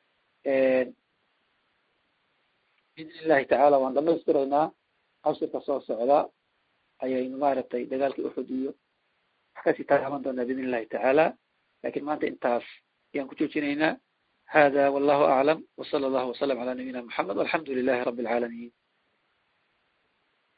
biidn illahi tacaala waan dhamaystiraynaa cashirka soo socda ayaynu maaragtay dagaalkii uxud iyo wax kasii taaban doonaa biidn illahi tacaala lakin maanta intaas ayaan ku joojinaynaa hada wallahu aclam wsala allahu wasalam cala nabiyina moxamed walxamdu lilahi rabi alcaalamiin